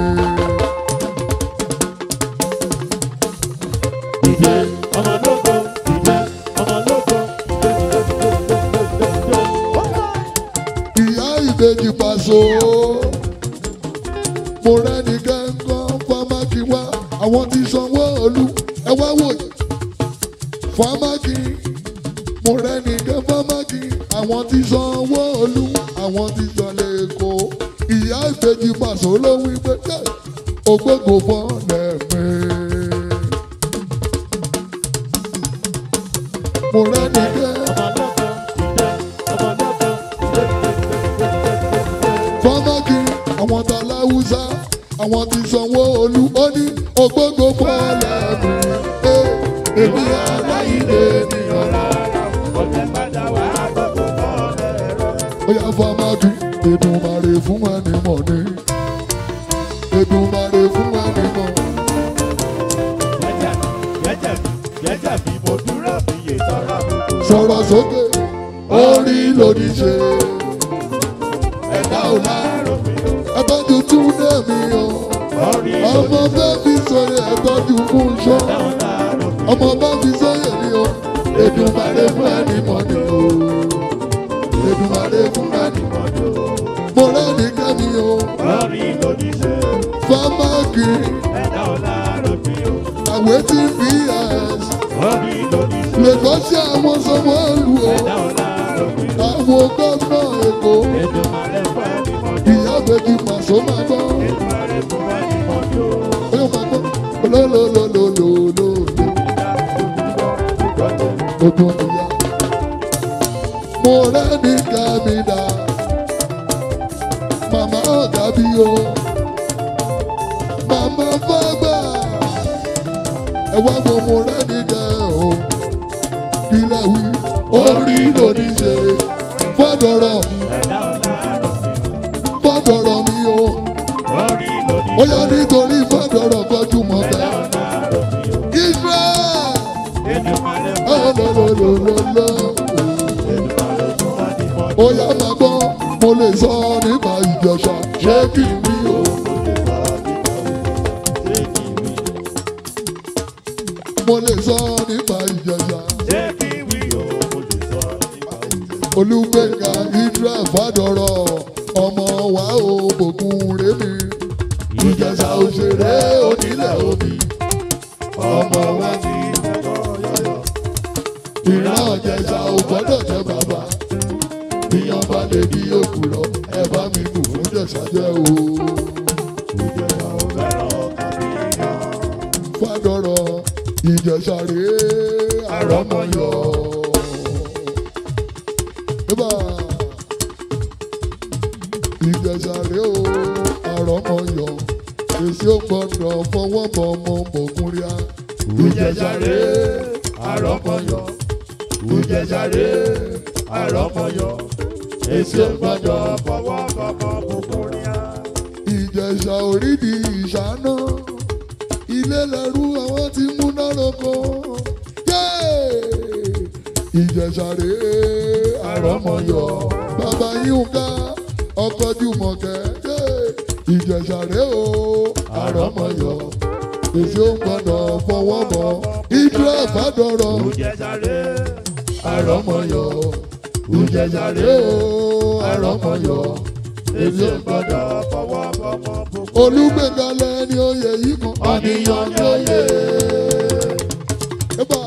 Ìjẹ́ ọmọ lóko. Ìjẹ́ ọmọ lóko. ìyá ìbejì pàṣọ mo rẹ́ni gángan fámákì wá àwọn tí sanwó olú ẹ wá wòye fámákì mo rẹ́ni gán fámákì àwọn tí sanwó olú àwọn tí sọlẹ̀ èkó ìyá ìbejì pàṣọ ló wí pé "Yé, ògbógbò fọ́lẹ̀ mi. mo rẹ́ni gán. fọmọkì àwọn tá láwùsá àwọn tí sanwó olú ó ní ògbógbò fọlẹ mi ẹ èmi aláìlè ènìyàn ó yà fọmọkì Èdùmàrè fún ẹni mọ̀ ní Èdùmàrè fún ẹni mọ̀ sọ̀rọ̀ sókè orí lòdì ṣe ẹ̀dá ò láàárọ̀ ẹ̀tọ́jú túndé mi o ọmọ bẹ́ẹ̀ fi sọ̀rọ̀ ẹ̀tọ́jú fún iṣọ́. ọmọ bá fi sóyè ni o Èdùmàrè fún ẹni mọ̀ ni o Èdùmàrè fún ẹni mọ̀ ni o mo rẹ́ni kẹ́mi o fámákì àwẹ̀ tí fi ẹ̀s lẹ́kọ̀ọ́sí àwọn sọmọ ìlú o àwọn gómìnà Èkó ìyá bèbí màsó máa gbọ́ ó máa gbọ́ lólólólólólóló ogun ìyá mo rẹ́ni kẹ́mi dá màmá ọ̀gá bí o màmá fọ́gbà ẹ wá wo mo rẹ́ni kẹ́ o kílẹ̀ wí orí lòdì ṣe fọ́dọ̀rọ̀ fọ́dọ̀rọ̀ mi o ó yá nítorí fọ́dọ̀rọ̀ kọjú mọ́ bẹ́ẹ̀ Israel ọlọ́lọ́lọ́lọ́ ó yá máa gbọ́ mo lè sọ nípa ìjọsà ṣé kí n bí o. mo lè sọ nípa ìjọsà olùgbèǹga Israel fàdọ̀rọ̀ ọmọ wa ò bòkun rémi ìjọsà òṣèré onílẹ̀ òbí ọmọ wa ti ìran ọ̀jẹ̀sà ò gbọ́dọ̀ jẹ́ bàbá ìyàn bá lè di òkúrọ̀ ẹ bá mi kù fún jẹ̀sà jẹ́ o. fàdọ̀rọ̀ ìjẹ̀sà rèé àrọ́mọyọ̀ Ibà ìjẹ̀ṣà rèé o àrọ́mọyọ̀ èsì ò gbọ́dọ̀ fọwọ́ bọ̀ ọmọ bògúnríà. Ìjẹ̀jàre àrọ́mọyọ̀. Ìjẹ̀jàre àrọ́mọyọ̀. Èsì ò gbọ́dọ̀ fọwọ́ kọ́kọ́ bùkúnríà. ìjẹ̀ṣà orídìí ìṣáná ilé lẹ́rú àwọn tí múná lóko Yéè! ìjẹ̀ṣà rèé àrọ́mọyọ̀ bàbá yínká ọkọ̀ jùmọ̀kẹ́ Yéè! ìjẹ̀ṣà rèé o àrọ́mọyọ̀ èsì ò gbọ́dọ̀ fọwọ́ bọ̀ ìdúrà fàdọ̀rọ̀ Ìjẹ̀jàre àrọ́mọyọ̀ ìjẹ̀ṣà rèé o àrọ́mọyọ̀ èsì ò gbọ́dọ̀ fọwọ́ kọ́kọ́ bùkúnríà. olùgbẹ̀gàlẹ̀ ni oyè yìí kan ọ̀nìyàn ni oyè. Eba.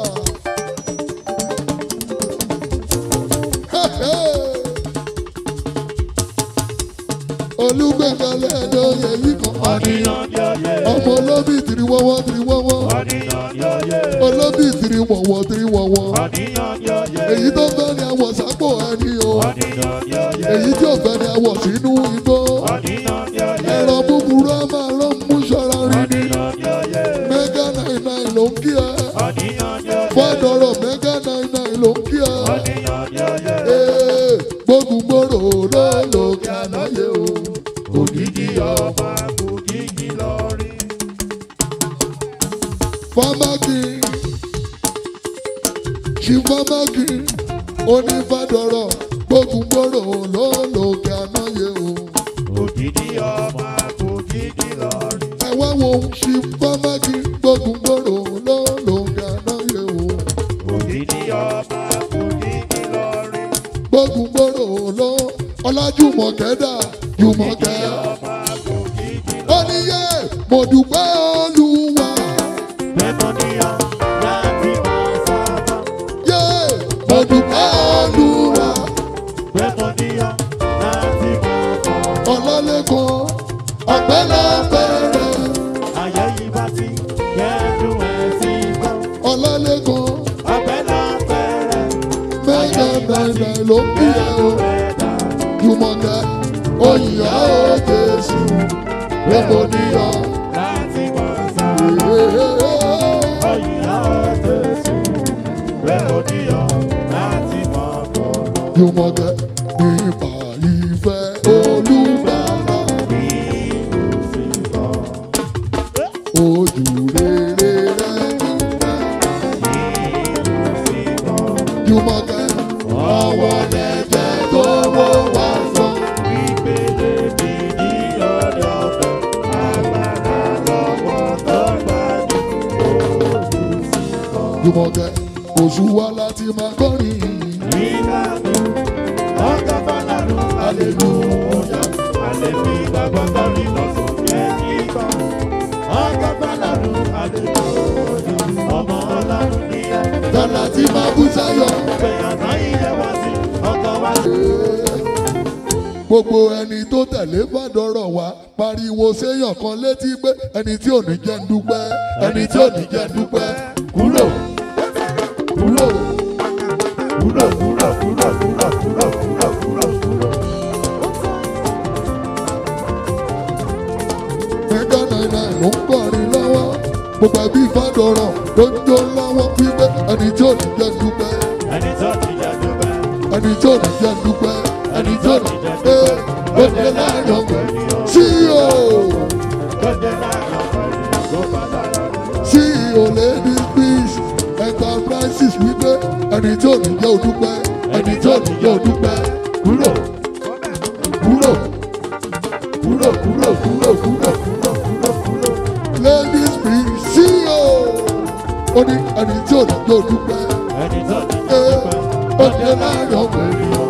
olùgbẹ̀gàlẹ̀ ni oyè yìí kan ọ̀nìyàn. Ọ̀nìyàn ni oyè. ọmọ olóbì tìrì wọ́wọ́ tìrì wọ́wọ́ Ọ̀nìyàn ni oyè. olóbì tìrì wọ̀wọ́ tìrì wọ̀wọ́ Ọ̀nìyàn ni oyè. èyí tó fẹ́ ni àwọ̀ sápò ẹni o Ọ̀nìyàn ni oyè. èyí tí ò fẹ́ ni àwọ̀ sínú igbó Ọ̀nìyàn ni oyè. ẹ̀rọ búburú á máa lọ mú ṣọ́ra rí ni Ọ̀nìyàn ni oyè. mẹ́gà náírà ló ń kí ẹ. Ọ̀nìyàn ni oyè. fọdọrọ mẹgà náírà ló ń kí ẹ. Ọ̀nìyàn ni oyè. Ee, gbógungbòrò ló lò kí ànáyé o. Ògidì ọba ògidì lọ́rí. fámákì ṣì fámákì onífàdọrọ gbógungbòrò ló lò kí ànáyé o. Ògidì ọba ògidì lọ́rí. ẹ wá wo ṣì fámákì gbógungbòrò ló lò kí ànáyé o. Ògidì ọba ògidì lọ́rí. gbógungbòrò ló ọlájúmọ̀kẹ́dà jùmọ̀kẹ́. Ọba ògidì ó ní yé mo dúpẹ́ olúwa. lẹ́mọ̀nìyàn láti máa sábà. yé mo dúpẹ́ olúwa. Lẹ́mọ̀nìyàn láti máa bọ̀. ọlọ́lẹ́kan ọ̀pẹ́lọpẹ́rẹ́ Ayé yìí bá ti kẹ́dùn ẹ̀ sí gbọ́. ọlọ́lẹ́kan Ọpẹ́ náà bẹ̀rẹ̀. mẹ́jọ náírà ló ń bí ẹ o. jùmọ̀kẹ́ òyìnbó ó jésù lẹ́mọ̀ níyà. Láti máa sábà. Ọ̀yìnlá Jésù, lẹ́mọ̀nìyàn láti máa bọ̀. jùmọ̀kẹ́ nípa ìfẹ́ olùgbàlà Bí kò sí bọ̀. ojú rere rẹ̀ nígbà. jùmọ̀kẹ́ ọwọ́ lẹ́jẹ̀ tó wọ́ wá sọ. Ìpele mi ní ọ̀dọ̀ ọ̀fẹ́, agbára lọ́wọ́ tó gbà ní olùsìnkọ́. jùmọ̀kẹ́ oṣù wa láti máa kọrin. Nígbà mi, ọ̀gá Fọlárù, hallelujah, àlèmí gbàgbọ́ sọ́rí lọ́sùn yẹn kíkọ́. Ọ̀gá Fọlárù, hallelujah, ọmọ ọlọ́run ní ẹ̀. dọ́là tí máa bú sáyọ̀. Gbẹ̀yàtọ̀ ilé wá sí, ọkọ̀ wá sí. gbogbo ẹni tó tẹ̀lé fàdọ̀rọ̀ wá pariwo séèyàn kan létí pé ẹni tí ò ní jẹ́ ń dúpẹ́ ẹni tí ò ní jẹ́ ń dúpẹ́ kúrò kúrò Kúrò, kúrò, kúrò, kúrò, kúrò, kúrò, kúrò, kúrò. mẹ́gà náírà ló ń kọrin lọ́wọ́ gbogbo ẹbí fàdọ̀rọ̀ ló ń jó lọ́wọ́ wípé ẹni tí ò ní jẹ́ ń dúpẹ́ Ẹni tó ti jẹ́ dúpẹ́. ẹni tí ò ní jẹ́ ń dúpẹ́ ẹni tí ò ní jẹ́ ń dúpẹ́ ó dé láàrin ọgbẹ́ CEO CEO ladies peace enterprises wípé ẹni tí ò ní jẹ́ òdúpẹ́ ẹni tí ò ní jẹ́ òdúpẹ́ kúrò kúrò kúrò kúrò kúrò kúrò kúrò kúrò kúrò ladies peace CEO ó ní ẹni tí ò ní jẹ́ òdúpẹ́ ee ó dé láàrin ọgbẹ́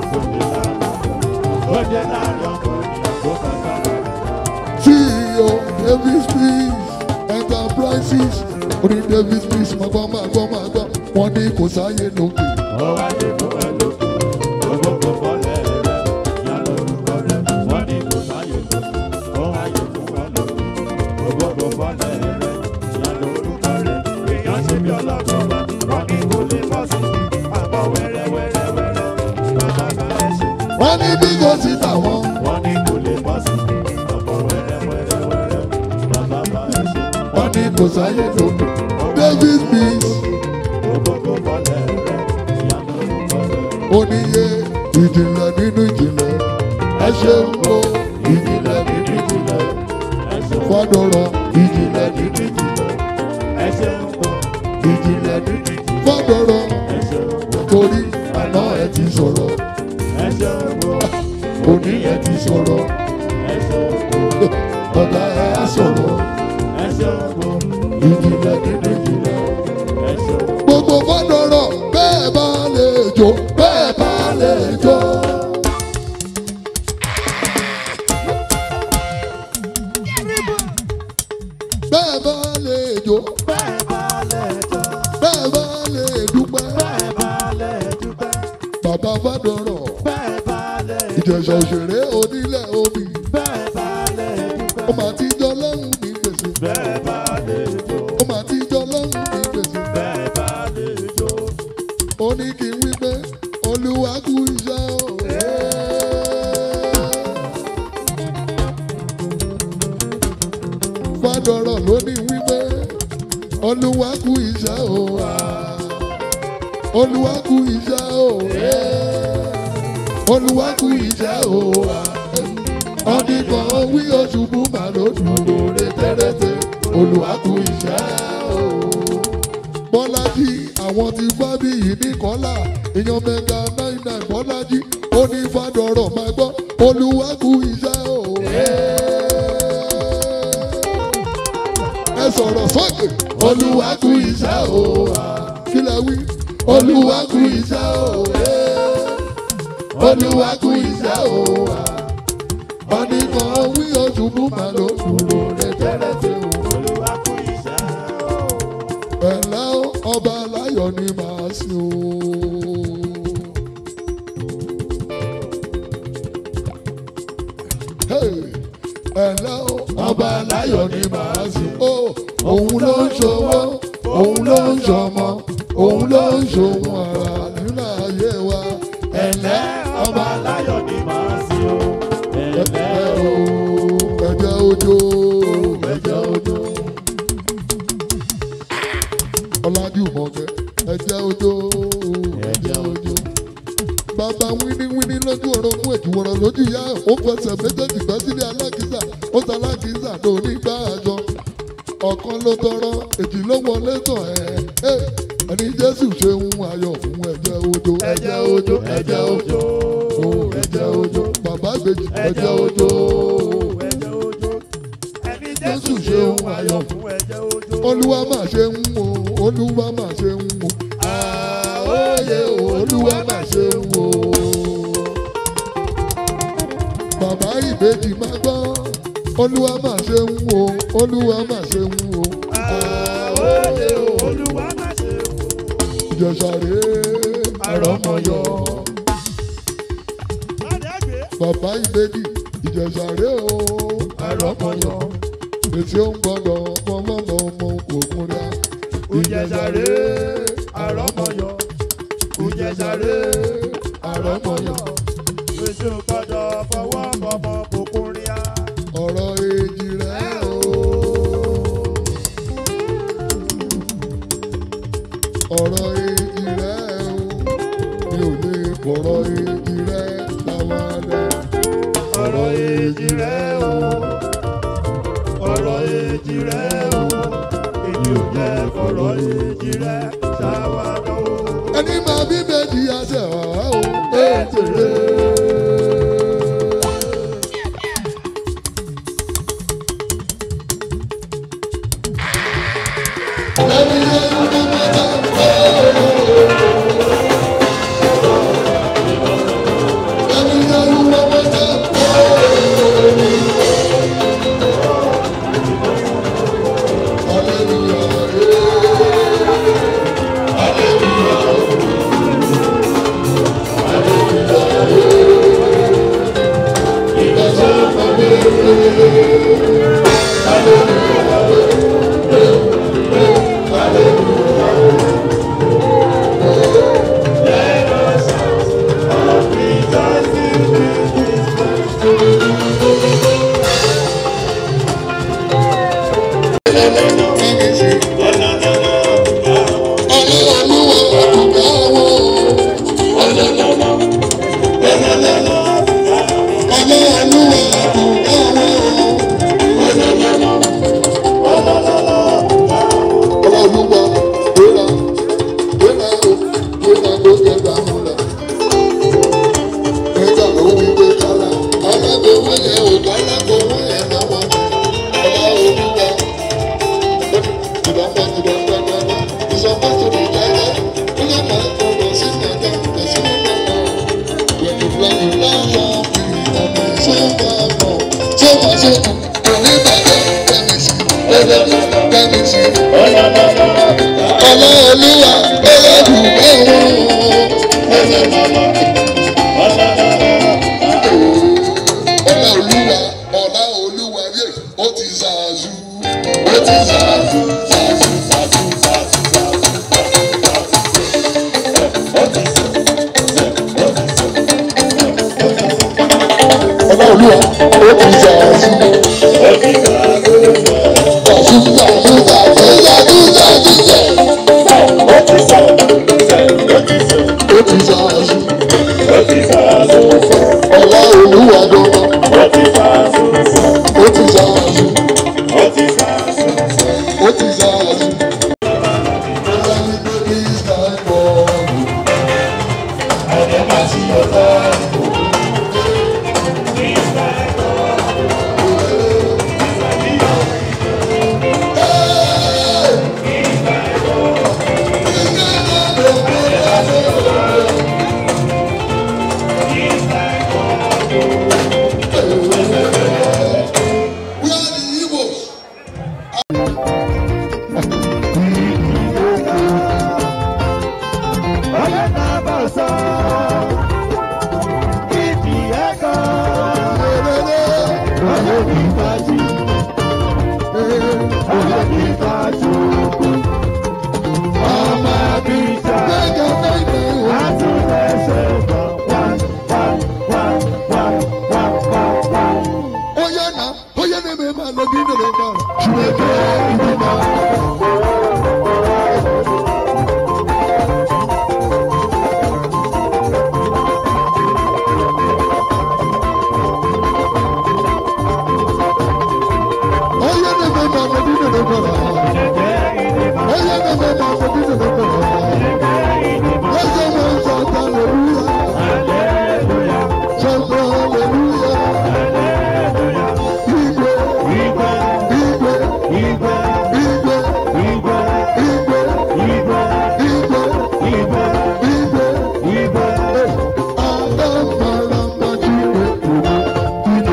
CEO Davis peace enterprises ó ní Davis peace máa gbọ́ máa gbọ́ máa gbọ́ wọ́n ní kò sáyé lókè. Wẹ́rẹ́wẹ́rẹ́wẹ́rẹ́, bàbá wọ́n ní bí kò sí tàwọn. wọ́n ní kò lè bọ́ sí ọkọ̀ wẹ́rẹ́wẹ́rẹ́wẹ́rẹ́ bàbá bá ẹ ṣe. wọ́n ní kò sáyé lókè. david peace Gbogbo bọ́lẹ̀ rẹ̀ ìyanu bọ́lẹ̀. oníye ìjìnlẹ̀ nínú ìjìnlẹ̀ ẹ ṣeun o ìjìnlẹ̀ nínú ìjìnlẹ̀ Ẹ ṣeun fọdọrọ ìjìnlẹ̀ nínú ìjìnlẹ̀ ẹ ṣeun o, ìjìnlẹ̀ nínú fọdọrọ ẹ ṣeun o, torí àná ẹ ti sọ̀rọ̀ ẹ ṣeun o, òní ẹ ti sọ̀rọ̀ ẹ ṣeun o, ọ̀la ẹ á sọ̀rọ̀ ẹ ṣeun o, ìjìnlẹ̀ nínú ìjìnlẹ̀. ẹ ṣeun o. gbogbo fọdọrọ bẹ́ẹ̀ bá lè jó bẹ́ẹ̀ bá lè jó. bẹ́ẹ̀ bá lè jó Bẹ́ẹ̀ bá lẹ̀ jọ, bẹ́ẹ̀ bá lè dúpẹ́. bẹ́ẹ̀ bá lẹ̀ dúpẹ́, bàbá fọdọrọ bẹ́ẹ̀ bá lẹ̀ ìjẹ̀ṣà òṣèré onílẹ̀ omi bẹ́ẹ̀ bá lẹ̀ dúpẹ́, ó máa ti jọ lọ́hùn ní gbèsè bẹ́ẹ̀ bá lẹ̀ jó, ó máa ti jọ lọ́hùn ní gbèsè. bẹ́ẹ̀ bá lẹ̀ jó. ó ní kí n wí pé olúwa kú iṣẹ́ o. fọdọrọ ló ní wí pé olúwa kú iṣẹ́ o. olúwa kú iṣẹ́ o. olúwa kú iṣẹ́ o. ọdún kan wí oṣù bú màlúù dúró rétérété olúwa kú iṣẹ́ o bọ́lájí àwọn ti fábí yìí ní kọ́là èèyàn mẹ́ga nine nine bọ́lájí ó ní fàdọ̀rọ̀ máa gbọ́ olúwakú iṣẹ́ o. ẹ sọ̀rọ̀ sókè olúwakú iṣẹ́ o. kí lẹ wí olúwakú iṣẹ́ o. olúwakú iṣẹ́ o. ọ̀nìkan wí oṣù bú màlúù dúró rẹ̀tẹ̀rẹ̀tẹ̀ o Olúwa kú iṣẹ́ o. ẹ̀lẹ́ o, ọba aláyọ̀ ni màá sìn o. Hey! ẹ̀lẹ́ o, ọba aláyọ̀ ni màá sìn o. òun ló ń ṣòwò òun ló ń ṣọmọ òun ló ń ṣòwò ara nínú ayé wa. ẹ̀lẹ́ ọba aláyọ̀ ni màá sí o. ẹ̀lẹ́ Ẹ̀lẹ́ o o. ẹ̀jẹ̀ ojo ẹ̀jẹ̀ ojo. ọ̀làjú mọ̀kẹ́ ẹ̀jẹ̀ ojo ẹ̀jẹ̀ ojo. bàbá wíníwíní lójú ọ̀rọ̀ fún èjìwọ̀rọ̀ lójú ìyá ẹ̀ ó fẹsẹ̀ méjèèjì gbẹ́ sílé alákìísà ó ta alákìísà ló ní gbá àjọ. ọ̀kan ló tọrọ èjì ló wọlé tàn ẹ̀ ẹ̀ ẹni jésù ṣe ń ayọ̀ fún ẹ̀jẹ̀ ojo ẹ̀jẹ̀ ojo ẹ̀jẹ̀ ojo o ẹ̀jẹ̀ ojo bàbá ìbejì ẹ̀jẹ̀ ojo Ẹ̀jẹ̀ òjò. Ẹni Jésù Jésù ṣe ṣe ń ń ayọ̀ ayọ̀ fún ẹ̀jẹ̀ òjò. olúwa mà ṣe ń wo olúwa mà ṣe ń wo àóyè olúwa mà ṣe ń wo. bàbá ìbejì máa gbọ́ olúwa mà ṣe ń wo olúwa mà ṣe ń wo. Àwòyè Olúwa má ṣe wò. ìjọsàrè àrọ́mọyọ. Ládàgbé. bàbá ìbejì ìjọsàrè o àrọ́mọyọ. èsì ó ń gbọ́dọ̀ ọmọọmọ ọmọ òkun rẹ̀. Ìjẹ̀sàrè àrọ́mọyọ̀. Ìjẹ̀sàrè àrọ́mọyọ̀. Èso gbọ́dọ̀ fọwọ́ bọ̀mọ̀ bòkúnrin á. ọ̀rọ̀ èjì rẹ̀ o. ọ̀rọ̀ èjì rẹ̀ o. mi ò lè fọ̀rọ̀ èjì rẹ̀ ṣàwádà. ọ̀rọ̀ èjì rẹ̀ o ọ̀rọ̀ èjì rẹ̀ o èmi ò jẹ́ fọ̀rọ̀ èjì rẹ̀ ṣàwádà o. ẹni máa bí méjì àṣẹ wà o. ètò rẹ̀. ẹni yẹn ń bí mẹ́ta ẹni yẹn ń bí mẹ́ta Rejoice in Ọlọ́ọ̀lúwa ọlọ́dún ẹ̀wọ̀n. Ọlá olúwa ọlá olúwa yé ó ti ṣáájú ó ti ṣáájú ṣáájú ṣáájú ṣáájú ṣáájú. Ọlá olúwa ó ti ṣáájú. Ṣáájú ṣáájú ṣáájú ṣáájú ṣáájú ṣáájú. Ó ti ṣáájú. Ọlá olúwa dọ́gba ó ti ṣáájú. Ó ti ṣáájú. Ọlá ní bébí ìsàkọ̀. We are the Igbos. Onye na-agba ọsọ, ibi ego, onye n'ikpeazụ, onye n'ikpeazụ, ọma bita, atụ na-ese ụzọ, wan, wan, wan, wan, wan, wan, wan. Onye na onye na-eme ma nọgide n'ebe a. Chineke ndị na onye na-eme ma nọgide n'ebe a. Onye na-eme ma nọgide n'ebe a. Eze nwe nsọ hallelujah. Sọsọ hallelujah. Igwe Igwe, igwe igwe, igwe igwe, igwe igwe, igwe igwe, igwe. igwe. Ada mara mma Chineke.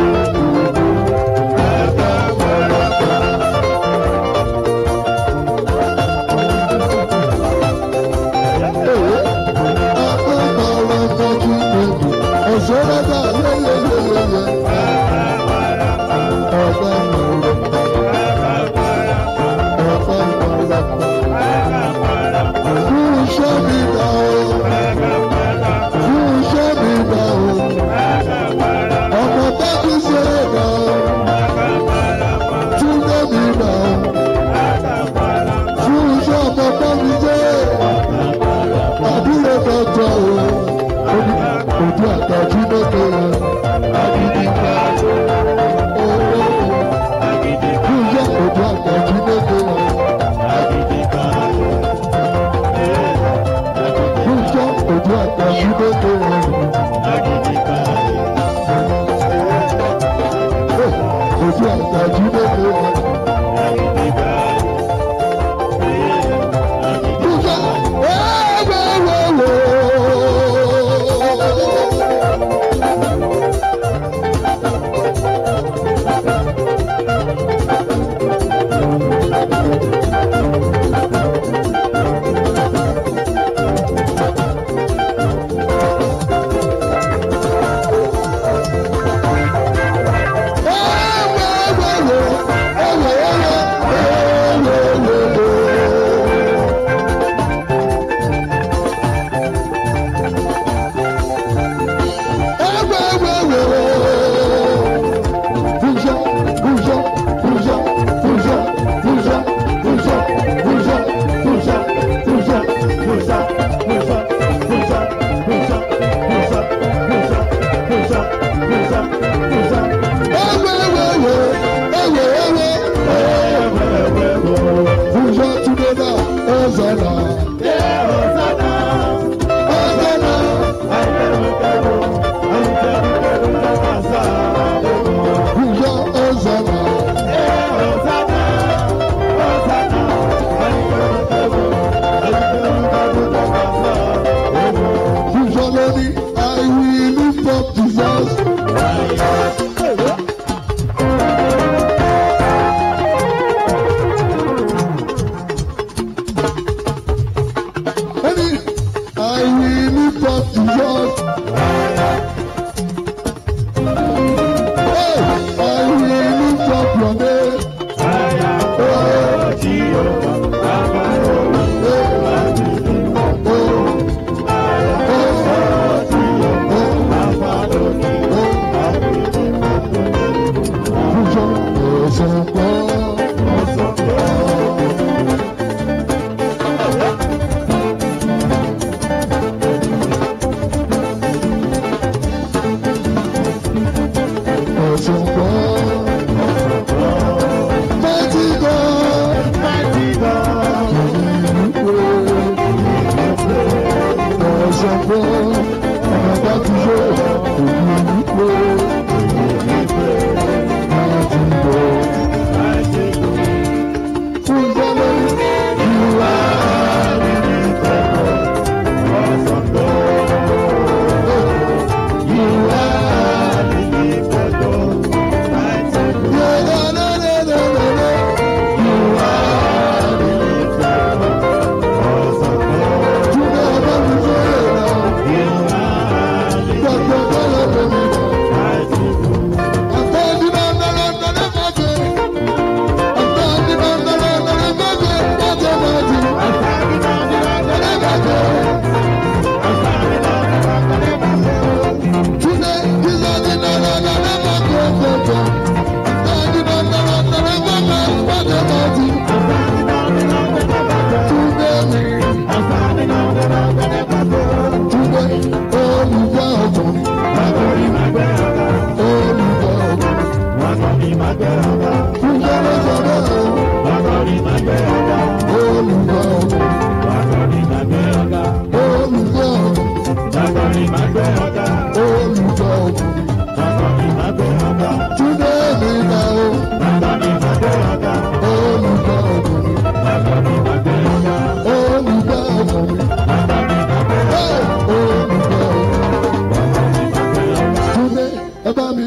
Àbúrò dọ́jọ́ o, ojú àtọ́jú lókè o, àgídìgbà o, kúyẹ́ ojú àtọ́jú lókè o, kúyẹ́ ojú àtọ́jú lókè o, ojú àtọ́jú lókè o.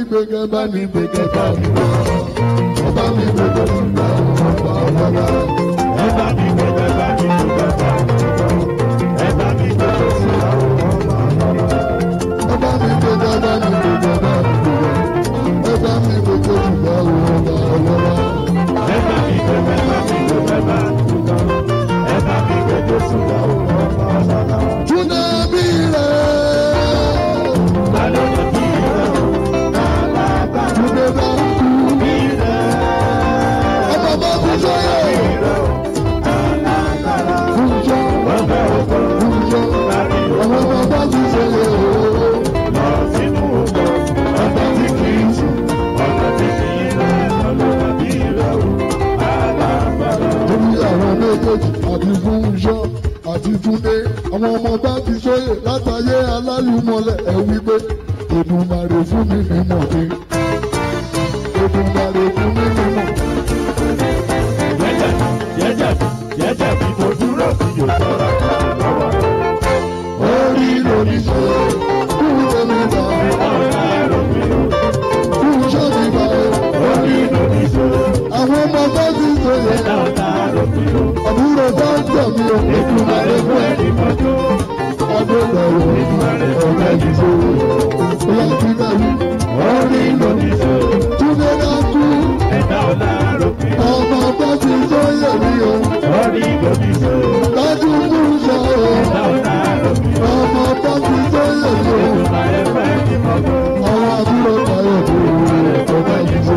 gbẹgẹ bá mi gbẹgẹ bá mi wọ ẹ bá mi gbẹgẹ sígbà ọba ọlọ́lá. ẹ bá mi gbẹgbẹ bá mi dúpẹ́ bá mi dúpẹ́. ẹ bá mi gbẹgbẹ sí àwọn ọmọ ọlọ́lá. ẹ bá mi gbẹgẹ bá mi gbẹgẹ bá mi wọ ẹ bá mi gbẹgẹ sígbà ọba ọlọ́lá. ẹ bá mi gbẹgbẹ bá mi dúpẹ́ bá mi dúpẹ́. ẹ bá mi gbẹgbẹ sí àwọn ọmọ ọlọ́lá. túnde bí rẹ̀ lálẹ́ yẹn bí rẹ̀ o. alágbá túnde bá kú bí rẹ̀. ọmọ bá kú sọ́yẹ̀ bí rẹ̀ o. alágbára. fúnjọ́ wọ́n fẹ́ òkú. fúnjọ́ lárí o. ọmọ bá kú sọ́yẹ̀ ooo. lọ sínú ògbó. ọ̀dọ̀ tí kì í sùn. ọ̀dọ̀ tí kì í rẹ̀. ọlọ́dọ̀ bí rẹ̀ o. alágbára. torí àwọn méjèèjì àti fúnṣọ àti túndé àwọn ọmọ bá ti sóyè látàyé alálùmọlẹ ẹ wí pé Èdùmàrè fún mi mímọ̀ ni Èdùmàrè fún mi mímọ̀ jẹ́jẹ́ jẹ́jẹ́ jẹ́jẹ́ bí mo dúró sí yóò sọ̀rọ̀ lọ́wọ́. orí lórí ṣe kúrò mi bá ọ̀la ẹ̀rọ mi ò fúnṣọ mi bá orí lórí ṣe. àwọn ọmọ bá ti sóyè ọ̀la ẹ̀rọ mi ò àbúrò bá ń tẹ̀ mí o Èdùmàrè fún ẹni mọ́jú. ọdún lọ́wọ́ Èdùmàrè fún ọ̀gá ẹni ìṣó mọ́jú. ìyá ti náà wí orí lórí ṣe. túndé náà kú. ẹ̀dá ọ̀la ẹ̀rọ mi ò ọmọ bá ti sóyè mí o. orí lórí ṣe. Dájú fún sọ o, ẹ̀dá ọ̀la ẹ̀rọ mi ò ọmọ bá ti sóyè mí o. Èdùmàrè fún ẹni mọ́jú. Àwọn àbúrò Táyọ̀ tó wù ú ọba yìí ṣe.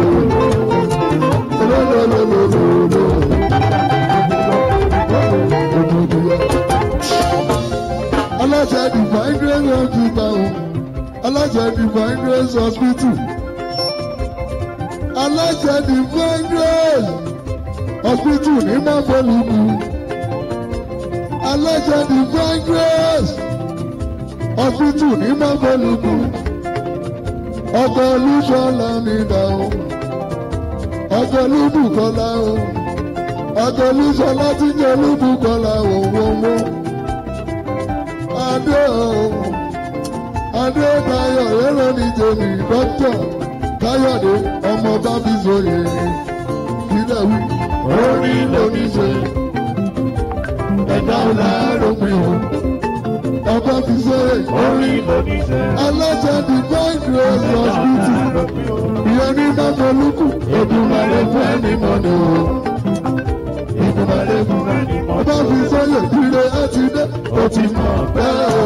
Lọ́lọ́lọ́lọ́lọ́lọ́. Aláṣẹ Divine Grace Hospital o. Aláṣẹ Divine Grace Hospital. Aláṣẹ Divine Grace Hospital ní Mábọ́lùkù. Aláṣẹ Divine Grace Hospital ní Mábọ́lùkù ọkọ̀ olúṣọlá mi dà o ọkọ̀ olúbùkọ́lá o ọkọ̀ olúṣọlá tí jẹ́ olúbùkọ́lá o wọ́wọ́ adé o adé tayọ̀ yẹ́rọ ní tèmi dókítà káyọ̀dé ọmọ bábí sóye kílẹ̀ wí orí lóní ṣe ẹ̀dá ọ̀la rògbìn o ọba fi sóye orí lórí ṣe. aláṣẹ divine grace hospital ìyẹn ní máfolúkù Èdùmàrè fún ẹni mọ́ni o Èdùmàrè fún ẹni mọ́ni o ọba fi sọ́yè ire ẹ ti dé o ti mọ̀ bẹ́ẹ̀ o.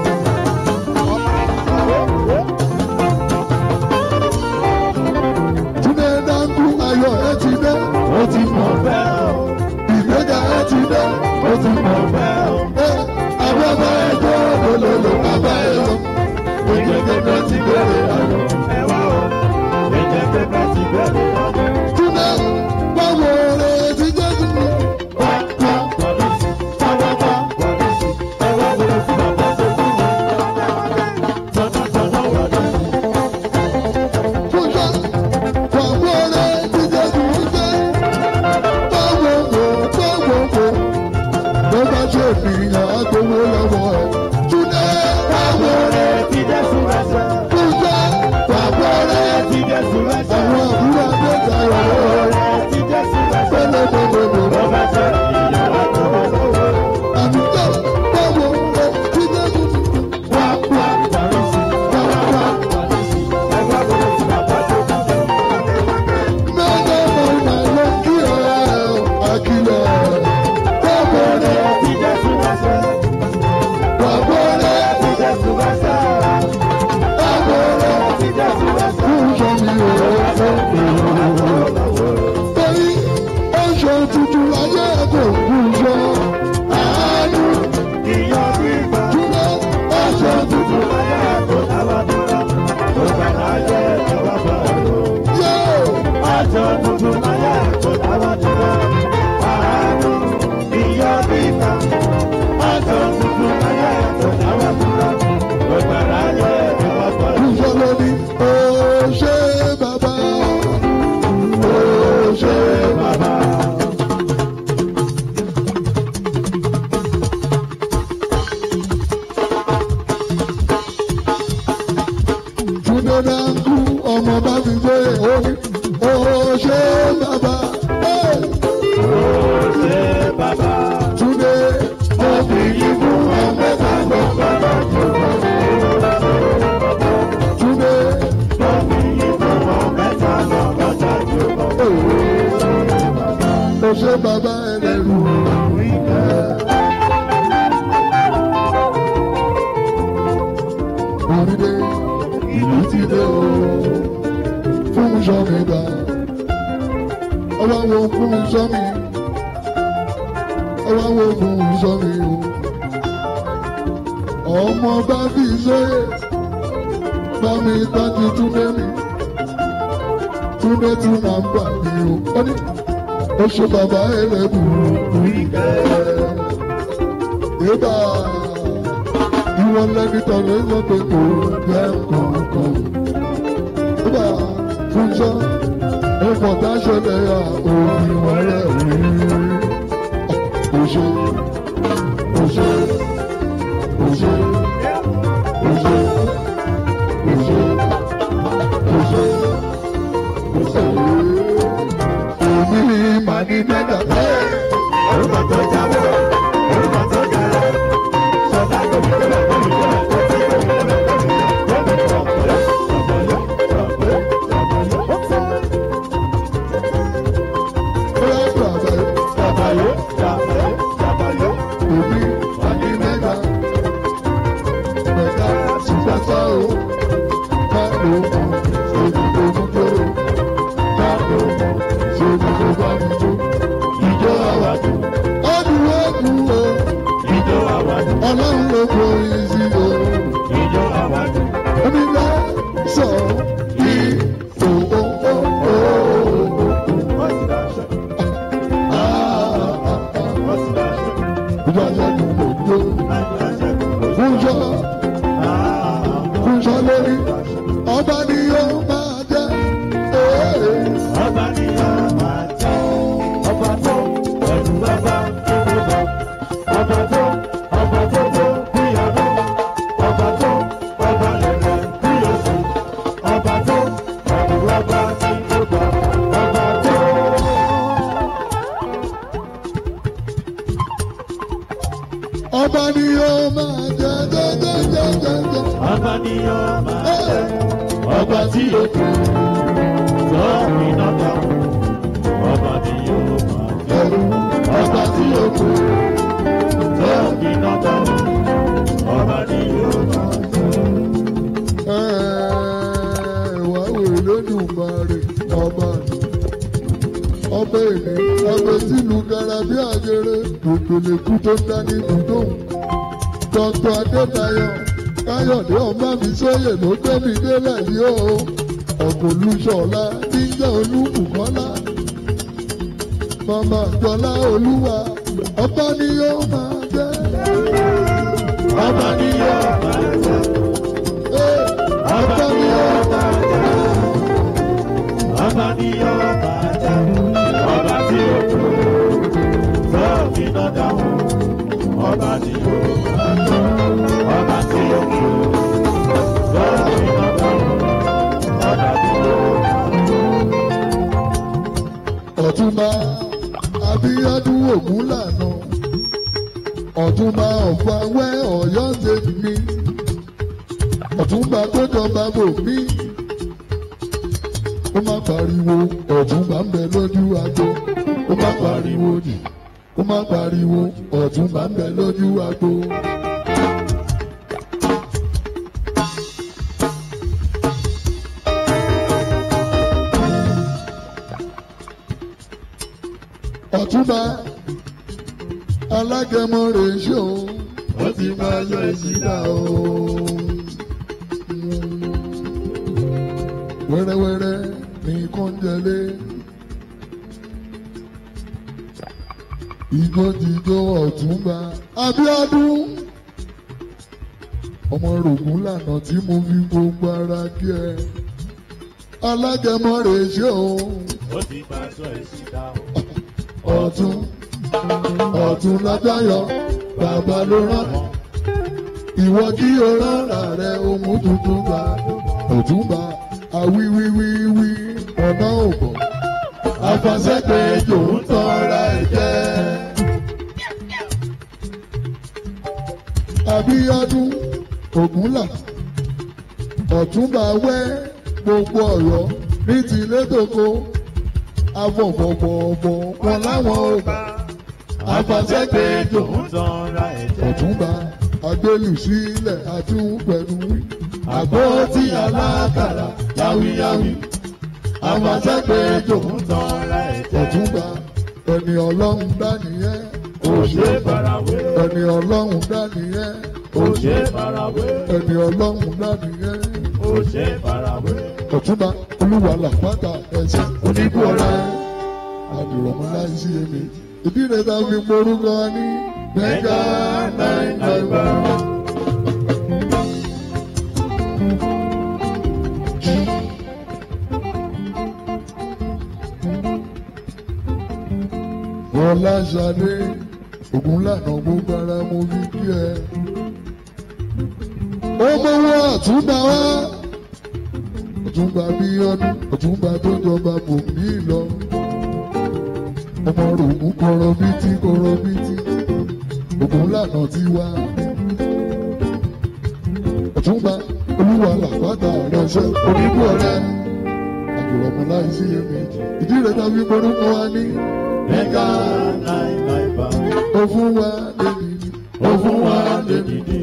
Túnde dáńkú ayọ̀ ẹ ti dé o ti mọ̀ bẹ́ẹ̀ o. Ìgbéga ẹ ti dé o ti mọ̀ bẹ́ẹ̀ o. Ẹ abẹ́bẹ́ ẹjọ́ olólo abẹ́ ẹ lọ. Ìgbéga ti bẹ̀rẹ̀ ayọ̀. ẹ wá o. ẹ̀jẹ̀ pépé ti bẹ̀rẹ̀ ọdún. Túnde báwo rẹ̀ ti jẹ́ sí mi. Fúnṣọ́ báwo rẹ̀ ti jẹ́ sí mi jẹ́. Báwo wò báwo wò. Bó bá ṣe ènìyàn á gbowó lọ́wọ́ ẹ̀. Túnde báwo rẹ̀ fúnṣọ́ báwo rẹ̀ àwọn àbúrò Adéjayọ̀ rẹ̀ pẹ́lẹ́pẹ́lẹ́pẹ́. Àdúgbò báwo rẹ̀ ti jẹ́ sí mi. Mẹ́ta mọ̀nà ló kí ẹ̀ àkìlẹ̀. Báwo rẹ̀ báwo rẹ̀ báwo rẹ̀ fúnṣọ́ mi ò rẹ̀ torí oṣù tuntun ayé kò fúnṣọ́. Àánú dúró oṣù tuntun yóò. Àjọ tuntun láyé kò dáwọ́ dúró. Àánú ìyá bíkà. Àjọ tuntun láyé kò dáwọ́ dúró. Gbogbo aráyé ìwà pọ̀. Fúnṣọ́ ló ní ó ṣe bàbá. Ó ṣe bàbá. Túndé náà kú ọmọ bá fi gbé ó ní ó ṣe bàbá Hey! ṣe bàbá. túnde ó fi yí fún ọmọ bá lọ bàbá jù túnde ó ṣe bàbá ẹlẹ́rù orílẹ̀ ìlú ti dé o fún sọ́mi gbà ọwọ́ wo fún sọ́mi ọwọ́ wo fún sọ́mi o ọmọ bá fi sóyè bá mi tọ́jú túnde mi túnde tún máa ń bà mí o ó ní ó ṣe bàbá ẹlẹ́bù ìbá ìwọ lẹ́ni tọ̀lé lọ́pẹ́ kò jẹ́ kọ̀ọ̀kan ìbá fúnṣọ́ ẹ̀fọ́ dáṣẹlẹ̀ yà òbí wọn rẹ̀ rí òṣè òṣè òṣè òṣè òṣè òṣè òṣè èmi màá ní mẹ́ta bẹ́ẹ̀. Orúkọ tó jáwọ́, orúkọ tó jára. Sọlá tó fi tẹ́lẹ̀ tó fi tẹ́lẹ̀ tó fi tẹ́lẹ̀ tó fi tẹ́lẹ̀ tó fi tẹ́lẹ̀ tó fi tẹ́lẹ̀ tó fi Bóyá bàbá Jàbáyé, jàbáyé, jàbáyé. òbí màá ní mẹ́ta. Mẹ́ta ṣùgbọ́n sá o. Ká ló mọ̀ ṣèlú tó mú tó o. Ká ló mọ̀ ṣèlú tó bá mi tó. Ìjọ àwàdù, Ọdún ọdún o. ìjọ àwàdù, Ọlọ́run ló borí sí o. ìjọ àwàdù. Omi bá sọ kí òwò ó ó. Wọ́n sì dáṣọ, wọ́n sì dáṣọ. Ìjọ àjẹkùn ló dé. Láyé aṣẹ́gun ló Fúnṣọ́ Ah, fúnṣọ́ lórí. Ọba ni yóò máa jẹ́. Ee. Ọba ni a máa jẹ́. Ọba tó ẹ̀rù bàbá tó tó bọ̀. Ọba tó ọba tó tó bí àná. Ọba tó ọba lẹ̀lẹ̀ bí oṣù. Ọba tó ẹ̀rù bàbá tí tó bọ̀. Ọba tó. Ọba ni yóò máa jẹ́ jẹ́jẹ́jẹ́jẹ́. Ọba ni a máa jẹ́. Ọba tí yóò kú. Sọ́ọ̀mì náà dáhùn. Ọba ni yóò máa jẹ́. Ọba tí yóò kú. Sọ́ọ̀mì náà dáhùn. Ọba ni yóò máa jẹ́. Wà wò lódùmarè ọba ni. Ọba èmi, ọba tìlú gara bí àjẹrẹ, òkèlèkú tó ń dání dùdú. Dr. Adétayọ̀ Káyọ̀dé ọmọ mi sóyè ló gbé mi délẹ̀ yìí o. Ọ̀gbọ̀n Olúṣọ̀lá níjẹ́ Olúbùkọ́lá. Màmá Jọlá Olúwa, ọba ni yóò máa jẹ́. Ọba ni yóò máa jẹ́. Ee, Ọba ni yóò máa jẹ́. Ọba ni yóò máa jẹ́. Ọba tí ó kú. Sọ́ọ̀mì náà dáhùn. Ọba ni yóò máa jẹ́. Ọba tí ó kú. Sọ́ọ̀mì náà dáhùn. Ọba tí ó máa jẹ́. ọ̀túnba abíyádún ògúnlànà ọ̀túnba ọ̀fàwẹ́ ọ̀yọ́ ṣètì mi ọ̀túnba tó jọba bò mí ó má pariwo ọ̀túnba ń bẹ lójú agbo ó má pariwo nì ó má pariwo ọ̀túnba ń bẹ lójú agbo. ọ̀túnba alágẹmọ rẹ̀ ṣe o ó ti máa yọ ìsìlá o. wẹ́rẹ́wẹ́rẹ́ ní kọ́ńjẹlé igbódìgbò ọ̀túnba abíọ́dún ọmọ rògùn lànà tí mo fi gbogbo ara kí ẹ alágẹmọ rẹ̀ ṣe o Ó ti máa sọ èsì dáhùn. ọ̀tún ọ̀tún ládáyọ̀ bàbá ló rán ìwọ kí o rán rà rẹ ohun tuntun bá ọ̀túnba àwíwíwíwí ọ̀nà òbọ̀ àfàṣẹ́pẹ̀ ejò ń tọ́ra ẹ̀ jẹ́. Abíọ́dún Ògúnlà Ọ̀túnba wẹ́ gbogbo ọ̀yọ́ ní tilé tòkó afọ̀fọ̀fọ̀fọ̀ wọn láwọn ò bá àfàṣẹ́pẹ̀ ejò ń tọ́ra ẹ̀jẹ̀. ọ̀túnba agbélùsílẹ̀ àtúnpẹ̀lú àgbo tí alákàrà yáwíyáwí àfàṣẹ́pẹ̀ ejò ń tọ́ra ẹ̀jẹ̀. ọ̀túnba ẹni ọlọ́run dá nìyẹn kò ṣe é farawé. ẹni ọlọ́run dá nìyẹn kò ṣe é farawé. ẹni ọlọ́run dá nìyẹn kò ṣe é farawé. ọ̀túnba olúwa làpáta ẹ̀sẹ̀ oníbù ọ̀rẹ́ àdìrọ̀mọ́ láì sí èmi ìdí rẹ̀ ta fi porúkọ ní mẹ́gà náírà náírà. Bọ́lá Ṣadé Ògúnlànà gbogbo ara mo fi kí ẹ. Ó mọ́wọ́ àtúndà wá. Ọ̀túnba bí ọdún, ọ̀túnba tó jọba bò mí lọ. Ọmọ rògùn kọrọ bítí kọrọ bítí. Ògúnlànà ti wá. Ọ̀túnba olúwa làpáta ránṣẹ́ oníbù ọ̀rẹ́. Àjùlọ̀mọ́ láì sí èmi. Ìdí rẹ̀ tàbí morúkọ wa ní. mẹ́gà náírà Ó fún wa lèdìdì. ó fún wa lédìdí.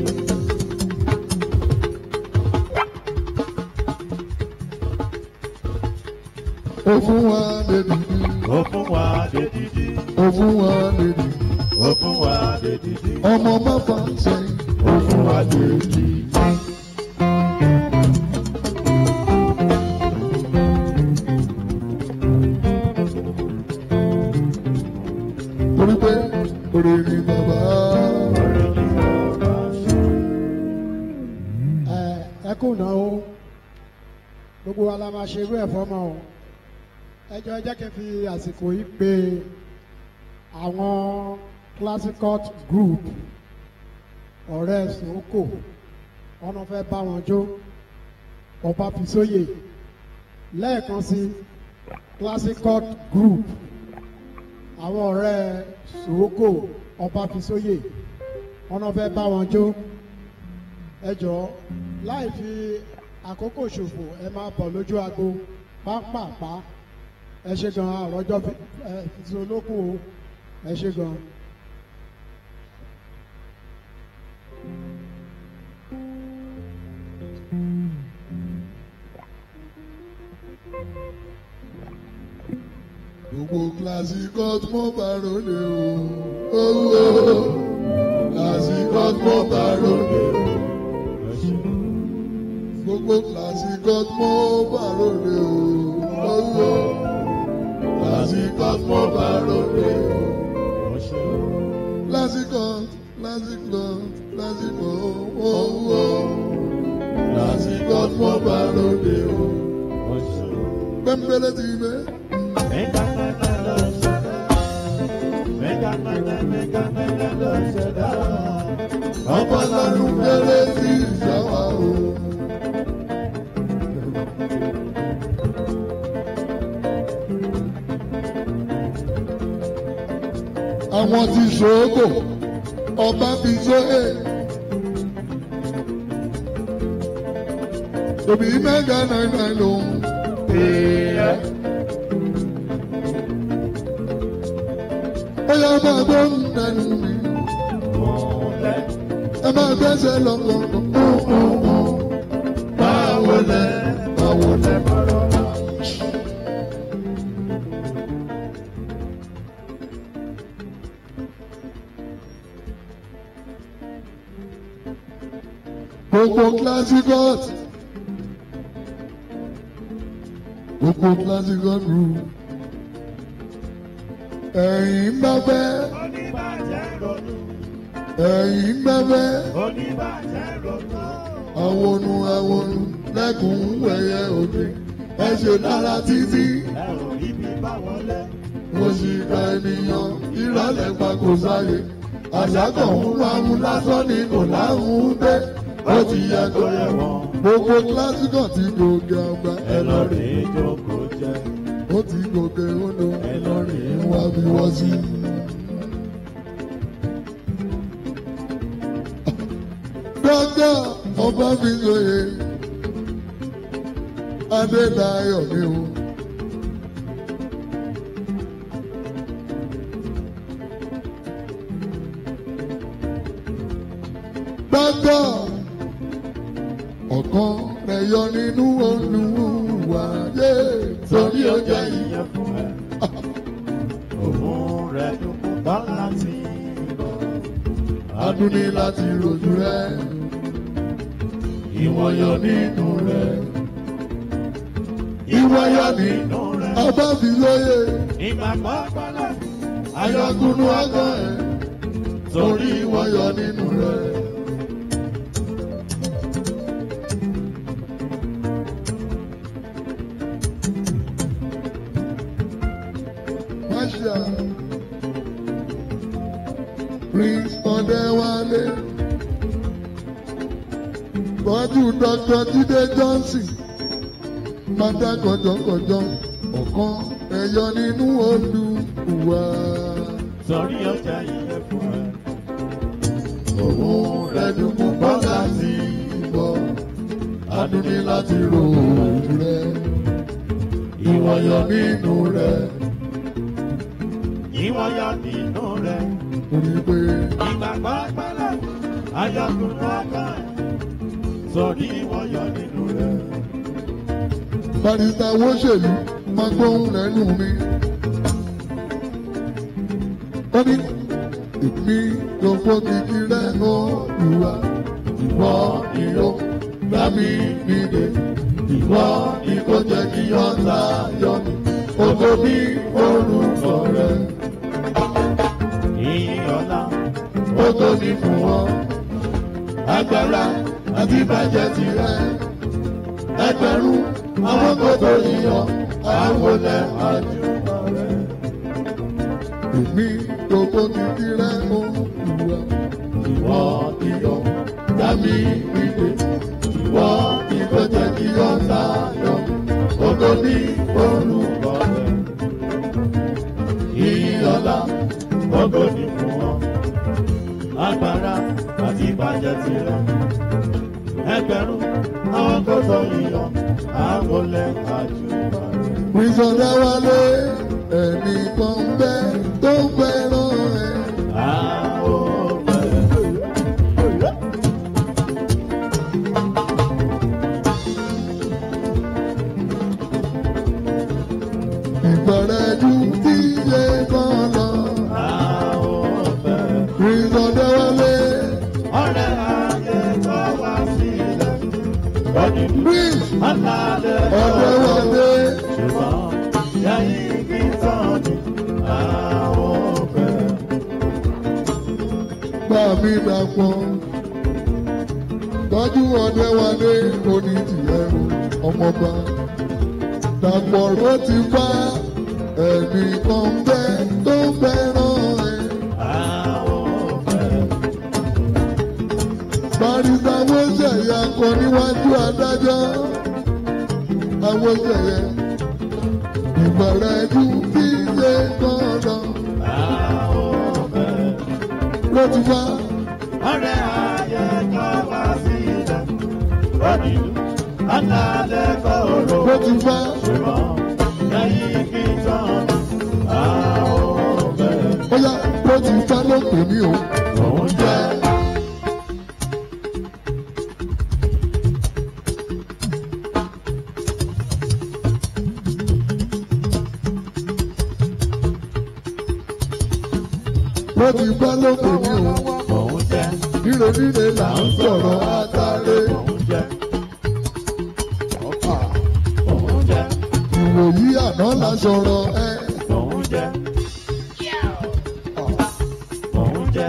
Ó fún wa lèdìdì. ó fún wa lédìdí. Ó fún wa lèdìdì. ó fún wa lédìdí. Ọmọ bàbá sẹ́yìn. ó fún wa lédìdí. Torí pé òrè ni bàbá. ẹ ẹ kò ná o gbogbo wa la máa ṣe irú ẹ̀ fọ́mọ o ẹ jọ ẹ jẹ́ kí n fi àsìkò yìí pe àwọn classicot group ọ̀rẹ́ sòókò ọ̀nà fẹ́ bá wọn jó ọba fisóyè lẹ́ẹ̀kan sí classicot group àwọn ọ̀rẹ́ sòókò ọba fisóyè ọ̀nà fẹ́ bá wọn jó ẹ jọ̀ọ́ láì fi àkókò ṣòfò ẹ máa bọ̀ lójú agbo pápápá ẹ ṣe gan àròjọ ẹ fi olókùn o ẹ ṣe gan. Gbogbo kíláàsì court mo bá ròde o. Owó kíláàsì court mo bá ròde o. Gbogbo kíláàsì court mo bá ròde o. Owó kíláàsì court mo bá ròde o. Kíláàsì court, kíláàsì court, kíláàsì court, owó kíláàsì court mo bá ròde o. Pẹ́ńpẹ́lẹ́ ti bẹ́. mẹ́gà náírà ló ṣẹ̀dá. mẹ́gà náírà mẹ́gà náírà ló ṣẹ̀dá. Ọba lọ́run kéré sí ìṣàwá o. Àwọn ti ṣòógò, ọba fi sóyè. Tòbí mẹ́gà náírà ló ń pè é. Ó yá máa gbọ́ ń nẹnu mi ẹ máa gbẹ́sẹ̀ lọ́kọ̀ọ̀kan. Báwo lẹ báwo lẹ bọ̀rọ̀ la. Gbogbo classicot. Gbogbo classicot rú. Ẹ̀yin bá fẹ́. oníbàjẹ́ ronú. Ẹ̀yin bá fẹ́. oníbàjẹ́ ronú. Àwọnù àwọnù lẹ́kùn wẹ̀yẹ òde. Ẹ ṣe dára títí. ẹ ò rí mi bá wọn lẹ́. Mo sì ka ènìyàn ìrọ̀lẹ́ pa kò sáyé. Àṣà kan ń wá mú lásán ni kò láhùn dé. ó ti yẹ tó yẹ wọ́n. gbogbo kílásìkò ti gòkè àgbà ẹ lọ rèé jókòó jẹ. ó ti gòkè odò ẹ lọ rèé wá bí wọ́n sí. dọ́kítà ọba mi lóye adédáyọ̀ mi o. dọ́kítà ọ̀kan rẹ̀ yọ nínú olùwà yé torí ó jẹ́ ìyá. ìyẹn fún ẹ. òun rẹ̀ dúkú bá láti lọ. adúní láti rojú rẹ ìwọ yọ nínú rẹ̀. ìwọ yọ ní nínú rẹ̀. ọba fi lóye ìgbàgbọ́ gbọ́dọ̀. ayọkùnú ọgọ ẹ torí ìwọ yọ nínú rẹ. Masha Prince Ọdẹwálé Bọ́dù Dr. Jídé Johnson Mádá kọjọkọjọ ọ̀kan ẹ̀yọ nínú Olúwa. sọrí ọjà ìyẹn fún ẹ. Òun rẹ̀ dùnkù bọ́ láti bọ̀. Adúní láti ro òun rẹ̀. Ìwọ yọ nínú rẹ̀. ìwọ yọ nínú rẹ̀. Torí pé ìgbàgbọ́ gbọ́dọ̀. ayọ̀kùnrin ọkọ ẹ̀. sọrí ìwọ yọ nínú rẹ̀. barista wọ́ṣèlú máa gbóhùn lẹ́nu mi. Ó ní èmi ló fọ́kìkì rẹ̀ Olúwa. Ìwọ ni ó gbá mi nílé. Ìwọ ni kò jẹ́ kí ọ̀tá yọ mí. Ògo mi orúkọ rẹ̀. ìyìn ọ̀la. Ògo ni fún ọ. Agbára àti ìbàjẹ́ tirẹ̀. Ẹgbẹ̀rún àwọn kòtò yíyọ àwọn olè àjùmọ̀ rẹ̀. Èmi gbogbo kìkì rẹ̀ Olúwa. Ìwọ iyọ̀ dábì ìdè. Ìwọ ìgbẹ́jẹ̀ kí ọ sáyọ. Ògo ní orúkọ rẹ̀. Ìyọ̀lá Ògo ni fún ọ. Agbára àti ìbàjẹ́ tirẹ̀. Ẹgbẹ̀rún àwọn kò tó yíyọ. Àwọn olè àjùmọ̀ rẹ̀. Ìsọ̀dá wálé ẹnì kan bẹ́ tó fẹ́ràn ẹ̀. Àwọn òfẹ́. Ìgbọ̀rẹ̀jú tí yé kan lọ. Àwọn òfẹ́. Ìsọ̀dá wálé Ọ̀rẹ́ ayé tó wá sílẹ̀. Ọdún Prince alálẹ̀ ọ̀dẹ́ wálé. ṣùgbọ́n yẹ́yìn kí tán ni àwọn òfẹ́. Bá mi dàpọ̀. Tọ́jú ọ̀dẹ́ wálé oní tìyẹ̀ o, ọmọba. Dàpọ̀ ló ti bá ẹnì kan bẹ́ tó fẹ́ràn ẹ̀. Àwọn òfẹ́. Barisa Awóṣẹ̀yẹ akọ níwájú adájọ́. Awóṣẹ̀yẹ ìbẹ̀rẹ̀jú tí ṣe gbọ́dọ̀ Àwọn òfẹ́. ló ti wá. Ọ̀rẹ́ ayé tó wá sílẹ̀. Ọdún alálẹ̀ kọ̀ọ̀rọ̀. ló ti wá. ṣùgbọ́n yẹ́yìn kí tán ni àwọn òfẹ́. Bóyá ló ti wá ló pè mí o. Òun jẹ́ Ló ti wá ló pè mí o. òun jẹ́ Líle líle là ń sọ̀rọ̀ àtàlẹ́. òun jẹ́ òun jẹ́ Ìwòyí àná la sọ̀rọ̀ ẹ. òun jẹ́ òun jẹ́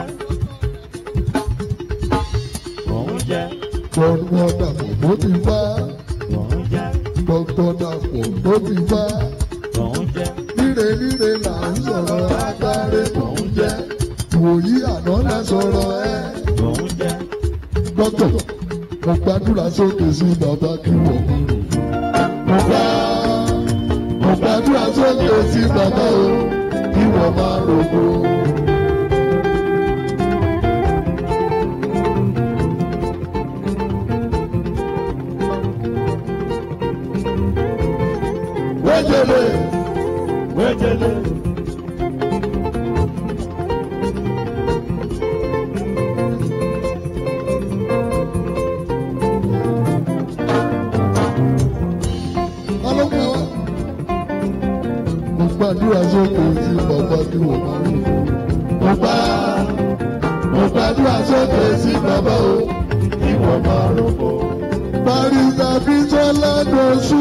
òun jẹ́ Dọ́kítọ̀ Dàpọ̀ ló ti wá. òun jẹ́ Dọ́kítọ̀ Dàpọ̀ ló ti wá. òun jẹ́ Líle líle là ń sọ̀rọ̀ àtàlẹ́. Òun jẹ́ ìwòyí àná la sọ̀rọ̀ ẹ. òun jẹ́ Dọ́kítọ̀ mo gbàdúrà sókè sí bàbá kí wọ́n mo gbà mo gbàdúrà sókè sí bàbá o kí wọ́n máa rògbò. wéjèlè wéjèlè. ọlọ́pàá wa. mo gbàdúrà sókè sí bàbá kí wọ́n máa rògbò. mo gbà mo gbàdúrà sókè sí bàbá o kí wọ́n máa rògbò. barista bisola dosu.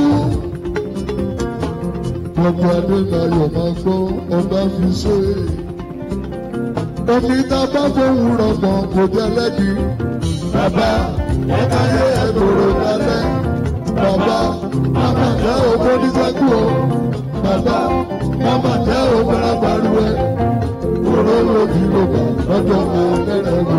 Gbogbo Adélayọ̀ máa gbọ́ ọba fi sóye. Omi tá a bá fóun rọ̀gbọ̀n kò jẹ́ lẹ́bi. Bàbá ẹ̀ka yé ẹ̀dọ̀rọ̀ lálẹ́. Bàbá màmá jẹ́ ògbó nísẹ́kù o. Bàbá màmá jẹ́ ògbóná balùwẹ̀. Òró lòdì lògbà lọ́jọ́ kan lẹ́rẹ̀ lò.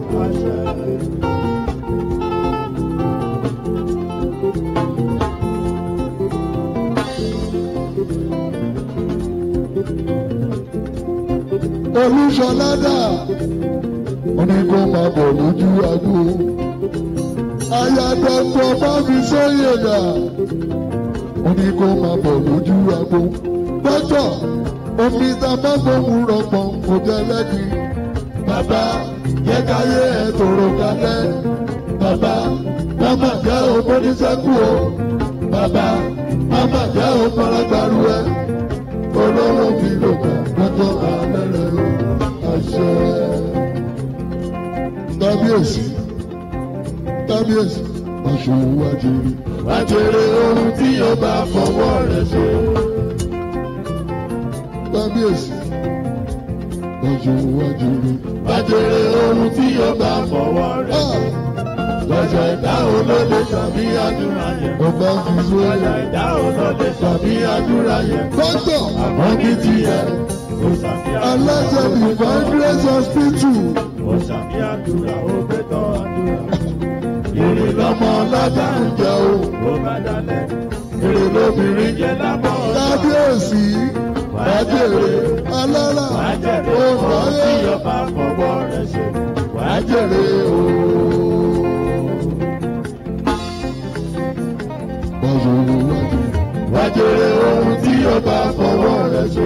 Olúṣọládà ó ní kó máa bọ̀ lójú agbo. Aya dọ́kítọ̀ bá fi sóyè dà ó ní kó máa bọ̀ lójú agbo. Dọ́kítọ̀ omi tá a bá gbóhùn rọpọ̀ kò jẹ́ lẹ́bi. Bàbá yẹ káyé ẹ̀ tòrò kalẹ̀. Bàbá màmá jẹ́ ògbóníṣẹ́kù o. Bàbá màmá jẹ́ ògbónágbárù ẹ̀. Olówó mi lò kàn lọ́jọ́ alẹ́ rẹ̀ ló àṣẹ. Kábíyèsí kábíyèsí aṣòwò wájèrè. Wájèrè ohun tí yóò bá fọwọ́ rẹ̀ ṣe. Kábíyèsí aṣòwò wájèrè. Wájèrè ohun tí yóò bá fọwọ́ rẹ̀ ṣe. Lọ́jọ́ ìdáhùn ló lè tàbí àdúrà yẹn. Ọba fi sóyè. Lọ́jọ́ ìdáhùn ló lè tàbí àdúrà yẹn. Dọ́kítọ̀ àwọn ní tiẹ̀. Ó ṣàfihàn Aláṣẹ Divine Grace Hospital. Ó ṣàfihàn àdúrà ó gbé tọ́ àdúrà. Èrè lọ́mọ ọlọ́jà ń jẹ o. Ó bá dalẹ̀. Èrè lóbìnrin Jẹ́ lábọ̀ ọ̀dọ́. Kábíyèsí. Wájèrè alára Wájẹ̀rẹ̀ ohun tí òǹráyè. yóò bá fọwọ́ rẹ̀ ṣe. Wájèrè o. Wájèrè wájèrè. Wájèrè ohun tí yóò bá fọwọ́ rẹ̀ ṣe.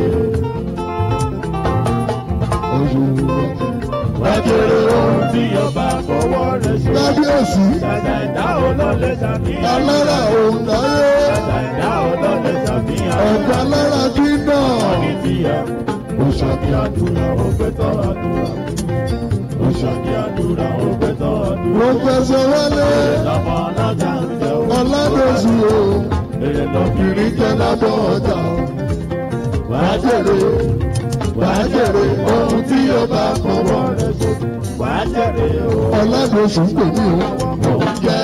Wájèrè wájèrè. Wájẹ̀rẹ̀ ohun tí yóò bá fọwọ́ rẹ̀ ṣe. Kábíyèsí. Dàda ìdáhùn ló lè ṣàfihàn. Alára òǹráyè. Dàda ìdáhùn ló lè ṣàfihàn. Ọ̀gá lára kí náà. Ní tiẹ̀, ó ṣàfihàn àdúrà ó gbé tọ́ àdúrà. Ó ṣàfihàn àdúrà ó gbé tọ́ àdúrà. Pọfẹsọ Wálé Lọ́mọ ọlọ́jà ń jẹ o. Ọládòsù o. Èrè lọ́bìnrin Ìrìn jẹ́ lábọ́ ọjà. Wàá jèrè. Wàá jèrè ohun tí yóò bá fọwọ́ rẹ̀ ṣe. wàá jẹ̀rẹ̀ o. Ọládòsù ń pè mí o. Òun jẹ́.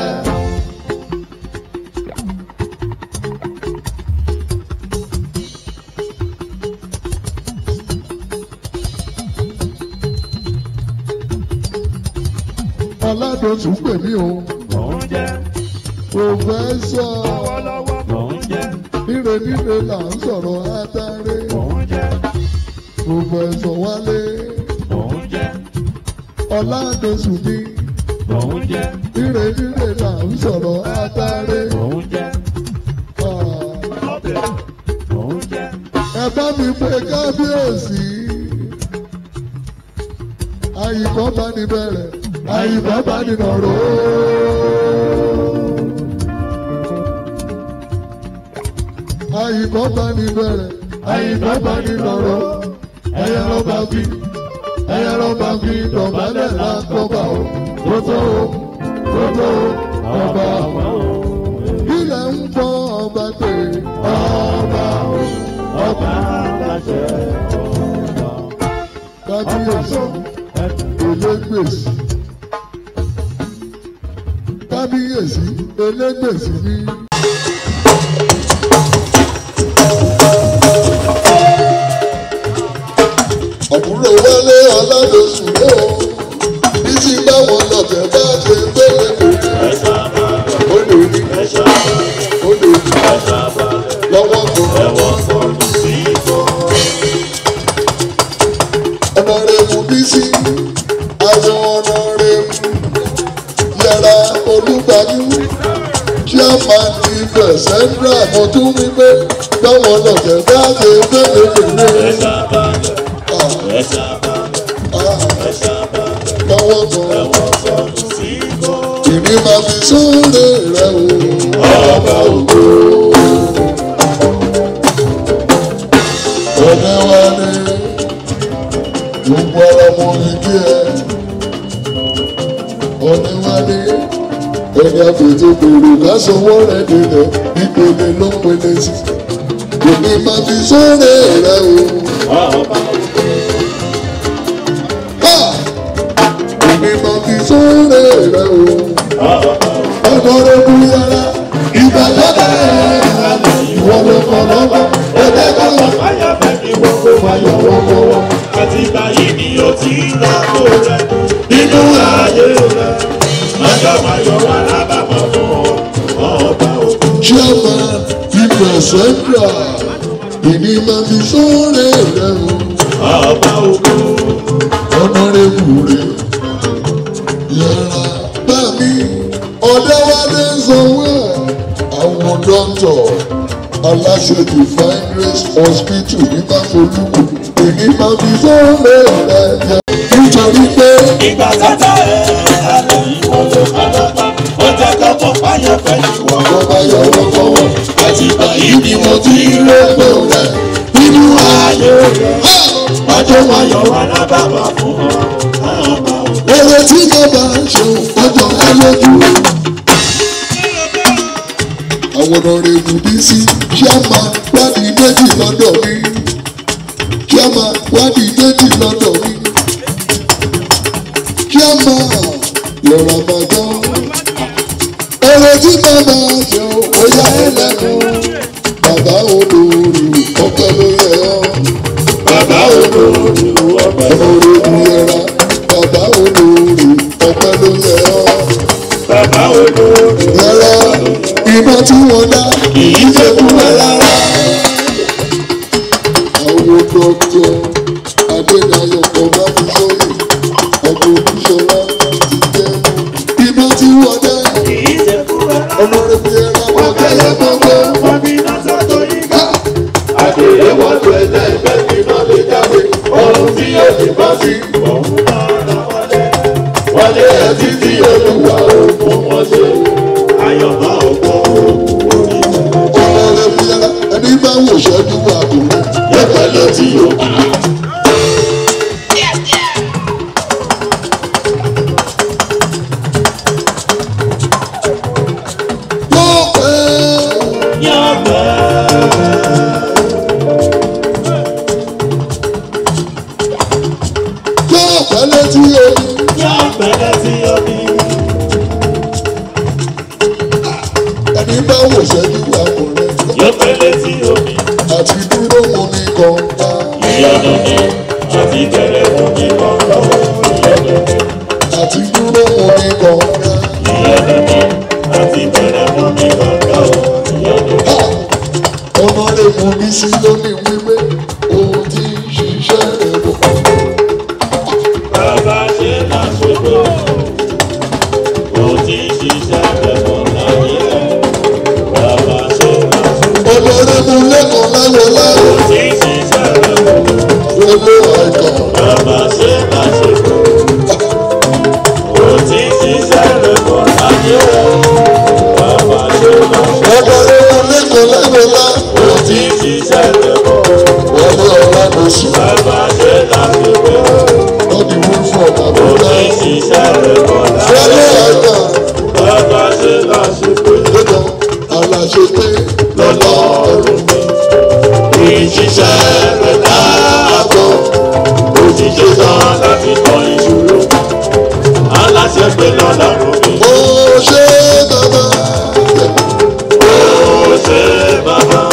Ọládòsù ń pè mí o. Mò ń jẹ́ Pòfẹ́sọ̀ lọ́wọ́lọ́wọ́. Mò ń jẹ́ níre níre là ń sọ̀rọ̀ átáré. mò ń jẹ́ Pòfẹ́sọ̀ Wálé mò ń jẹ́ Ọládòsù mi. mò ń jẹ́ Níre níre là ń sọ̀rọ̀ átáré. mò ń jẹ́ Ah, ọbẹ̀ mò ń jẹ́ Ẹ bá mi pé kábíyèsí. Àyìnbọn bá ní bẹ̀rẹ̀, àyìnbọn bá ní nọ̀rọ̀. Àyìnbọn bá ní bẹ̀rẹ̀, àyìnbọn bá ní nọ̀rọ̀. Ẹyẹ ló bá fi, ẹyẹ ló bá fi dọ̀bálẹ̀ lákọ̀ọ́bà o. Tótó o, tótó o, ọba àwọn o. Ilẹ̀ ń bọ́ ọba pé ọba o, ọba aláṣẹ ọba kábíyèsí elégbèsì kábíyèsí elégbèsì ní. àbúrò wálé aládòsùn lé o bí tí báwọn lọ́tẹ̀ bá ṣe gbélé kò ní. ẹ̀sọ́ àwọn tún wí pé báwọn lọ̀jẹ̀ bá ṣe fẹ́lẹ́fẹ́lẹ́ báwọn kan ìní máa fi sóòrè rẹ o ọba ògo. ọ̀dẹ wa ni gbogbo ara mo ní kí ẹ ọ̀dẹ wa ni ẹni àfètò gbèrò lásánwó rẹ délẹ̀ ìpele ló ń pele sí ìní máa fi sóòrè rẹ o. Ha! Ìní máa fi sóòrè rẹ o. ọmọ rẹ kú yàrá ìgbà lọ́dà ẹ̀ ìwọ ló kọ́ lọ́wọ́ ẹ̀dẹ́ kọ́ lọ́wọ́. Fayọ̀ wọ́wọ́wọ́. Àtìgbà yìí ni ó ti rọ́pò rẹ̀ nínú ayé rẹ̀. Ọjọ́ ayọ̀ wà lábàbọ̀ fún ọba òkú. chairman fífẹ̀ central ìní máa fi sóòrè rẹ o. Ọba òkú. ọ̀nàrẹ́bù rẹ̀ yàrá bá mi ọ̀dẹ́wálé sanwó ẹ̀ àwọn dọ́tọ̀ aláṣẹ divine grace hospital ní báfolúkù èmi máa fi sóòrè rẹ̀ yẹ nítorí pé Ìgbà tata ẹ̀ alẹ́ ìwọ ló kálábà. Ó jẹ́ kó mọ̀ fáyọ̀ fẹ́ ìwọ. ọba yọwọ́ fọwọ́ Àtìgbà yìí ni mo ti ìrẹ́pọ̀ rẹ̀ nínú ayé rẹ̀. Ọjọ́ ayọ̀ wà lábàbọ̀ fún ọba òkú. èrè tí bàbá ṣe ọjọ́ ẹ lójú. àwọn ọ̀rẹ́bù bí sí ṣíàmà wádìí méjì lọ́dọ̀ mi ṣíàmà wádìí méjì lọ́dọ̀ mi ṣíàmà lọ́ra bàjọ́ èrè tí bàbá ṣe ọjà ẹ lẹ́nu bàbá olórí ọpẹ́ ló yẹ ọ́ Bàbá olórí ọba ọ̀rẹ́bù yẹra bàbá olórí ọpẹ́ ló yẹ ọ́. bàbá olórí rárá iná tí wọ́n dá kìí ṣe fún ẹ rárá. àwọn dọ́kítọ̀ adédayọ̀ kan bá fi sóyè ọkọ̀ òṣèlú ti jẹ́ iná tí wọ́n dá Kìí ṣe fún ẹ rárá. ọmọ rẹ̀ fi ẹ̀rọ wọn kẹ́lẹ́ gbọ́gbọ́. Wọ́n bí iná sọ́tò yìí ká. Àdèrè wọ́n tó ẹ̀jẹ̀ ìfẹ́ kí iná lè jáde. Ohun tí yóò ti bọ́ sí. Òun máa ra wọlé. Wọlé ẹ̀ títí olúwa òkun wọn ṣe. Àyọ̀mọ́ òkun orí rẹ̀. ọmọ rẹ̀ fi ẹ̀rọ ẹni bá wò ṣẹ́jú wà kò rẹ̀. Yẹ́pẹ̀ ló ti yóò kú. yóò pẹ́ Yọ̀pẹ̀. yóò pẹ́ létí omi Yọ̀pẹ̀ lẹ́tí omi. ẹni bá wò ṣẹ́jú wà kò rẹ̀. Yọ̀pẹ̀ lẹ́tí omi. àti dúró wọn ní kọ̀ọ̀ta Ìyọ̀dún ni àti bẹ̀rẹ̀ fún mi kọ̀ọ̀kan. Ìyọ̀dún ni. àti dúró wọn ní kọ̀ọ̀ta. àti bẹ̀rẹ̀ fún mi kọ̀ọ̀kan ọmọ rẹ̀ mú mi sí lónìí wípé òun ti ń ṣiṣẹ́ rẹ̀ bọ̀. bàbá ṣe máa ṣòro ó ti ṣiṣẹ́ rẹ̀ fún láyé rẹ̀ bàbá ṣe máa ṣòro ọmọ rẹ̀ mú lẹ́kọ̀ọ́ láwọ̀ ó láwọ̀ ti ṣiṣẹ́ rẹ̀ fún owó àìkàn. bàbá ṣe máa ṣòro ó ti ṣiṣẹ́ rẹ̀ fún láyé rẹ̀ bàbá ṣe máa ṣòro ọmọ rẹ̀ mú lẹ́kọ̀ọ́ láwọ̀ láwọ̀ ó ti ṣiṣẹ́ rẹ̀ fún wọlé ọ̀la ló sùn. bàbá ṣe máa ṣòro lọ́dí wú fún ọ̀gá ó bọ́lá. ti ṣiṣẹ́ rẹ̀ fún láyé wọlé rẹ̀. àìkàn Bàbá ṣe láṣepé lọ́dọ̀ aláṣẹ pé lọ́lọ́run mi. Ìṣiṣẹ́ rẹ̀ dáàbò. Òṣìṣẹ́ tán láti tọ́ ìṣòro. Aláṣẹ pé lọ́lọ́run mi. ó ṣe bàbá. Ó ṣe bàbá.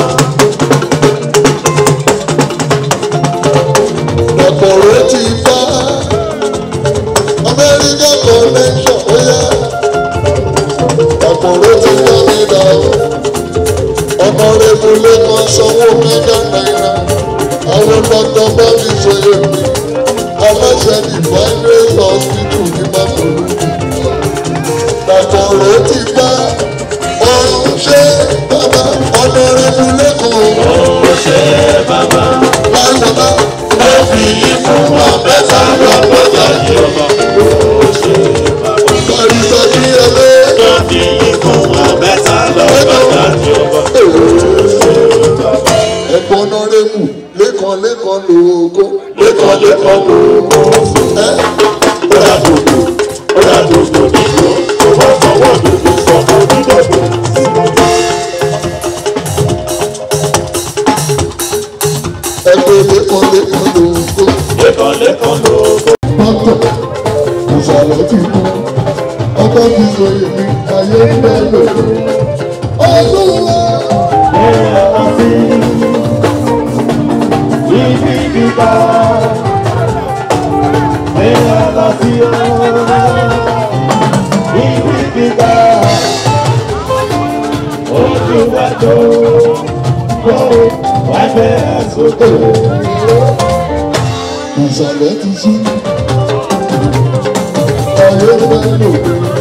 ọ̀pọ̀ rẹ̀ ti bá Amẹ́ríkà connection ó yá. ọ̀pọ̀ rẹ̀ ti bá mi dà ó. ọmọ rẹ̀ mú lẹ́kọ̀ọ́ sanwó mẹ́gà náírà. àwọn dọ́kítọ̀ bá mi ṣe èmi. aláṣẹ divine grace hospital ní bàbá ọ̀pọ̀ rẹ̀ ti bá ọ̀run ṣe bàbá ọ̀nà rẹ̀ lẹ́kọ̀ọ́ lẹ́kọ̀ọ́ lóko. lẹ́kọ̀ọ́ lóko. pátọ̀ ìsàlẹ̀ ti kú ọkọ̀ ti sọ èmi ayé ń bẹ́ lòdò. olúwa Ibi gíga, ẹ̀yà lọ sí ọ́. Ibi gíga, ojú wa tó kó wá bẹ́ sókè. ìsàlẹ̀ ti sí ayé ń bẹ́ lòdò.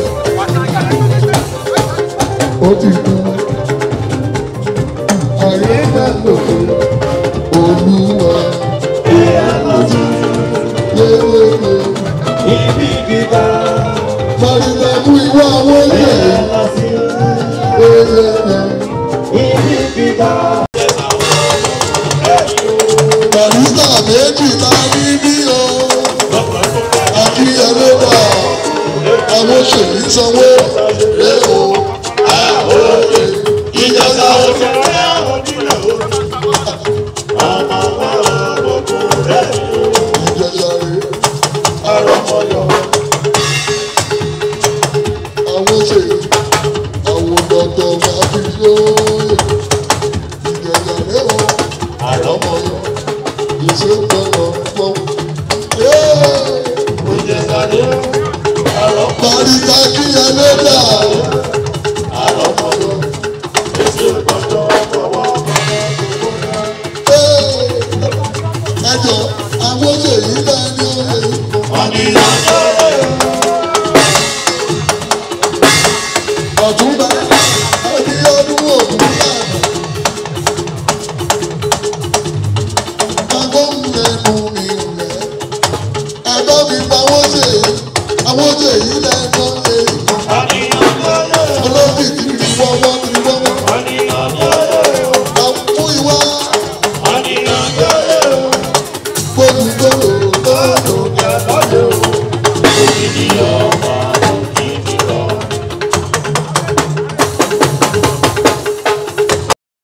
ó ti kú ayé ń bẹ́ lòdò. olúwa Ẹ̀yà lọ sí yéyéyé. ibi gíga, Màrìlẹ̀ mú ìwà àwọn ẹ̀yà yẹ̀ lọ sí yéyéyé. ibi gíga. Barista méjì ta ní bí o. Àti ẹlẹ́wà àwọn òṣèlú sanwó.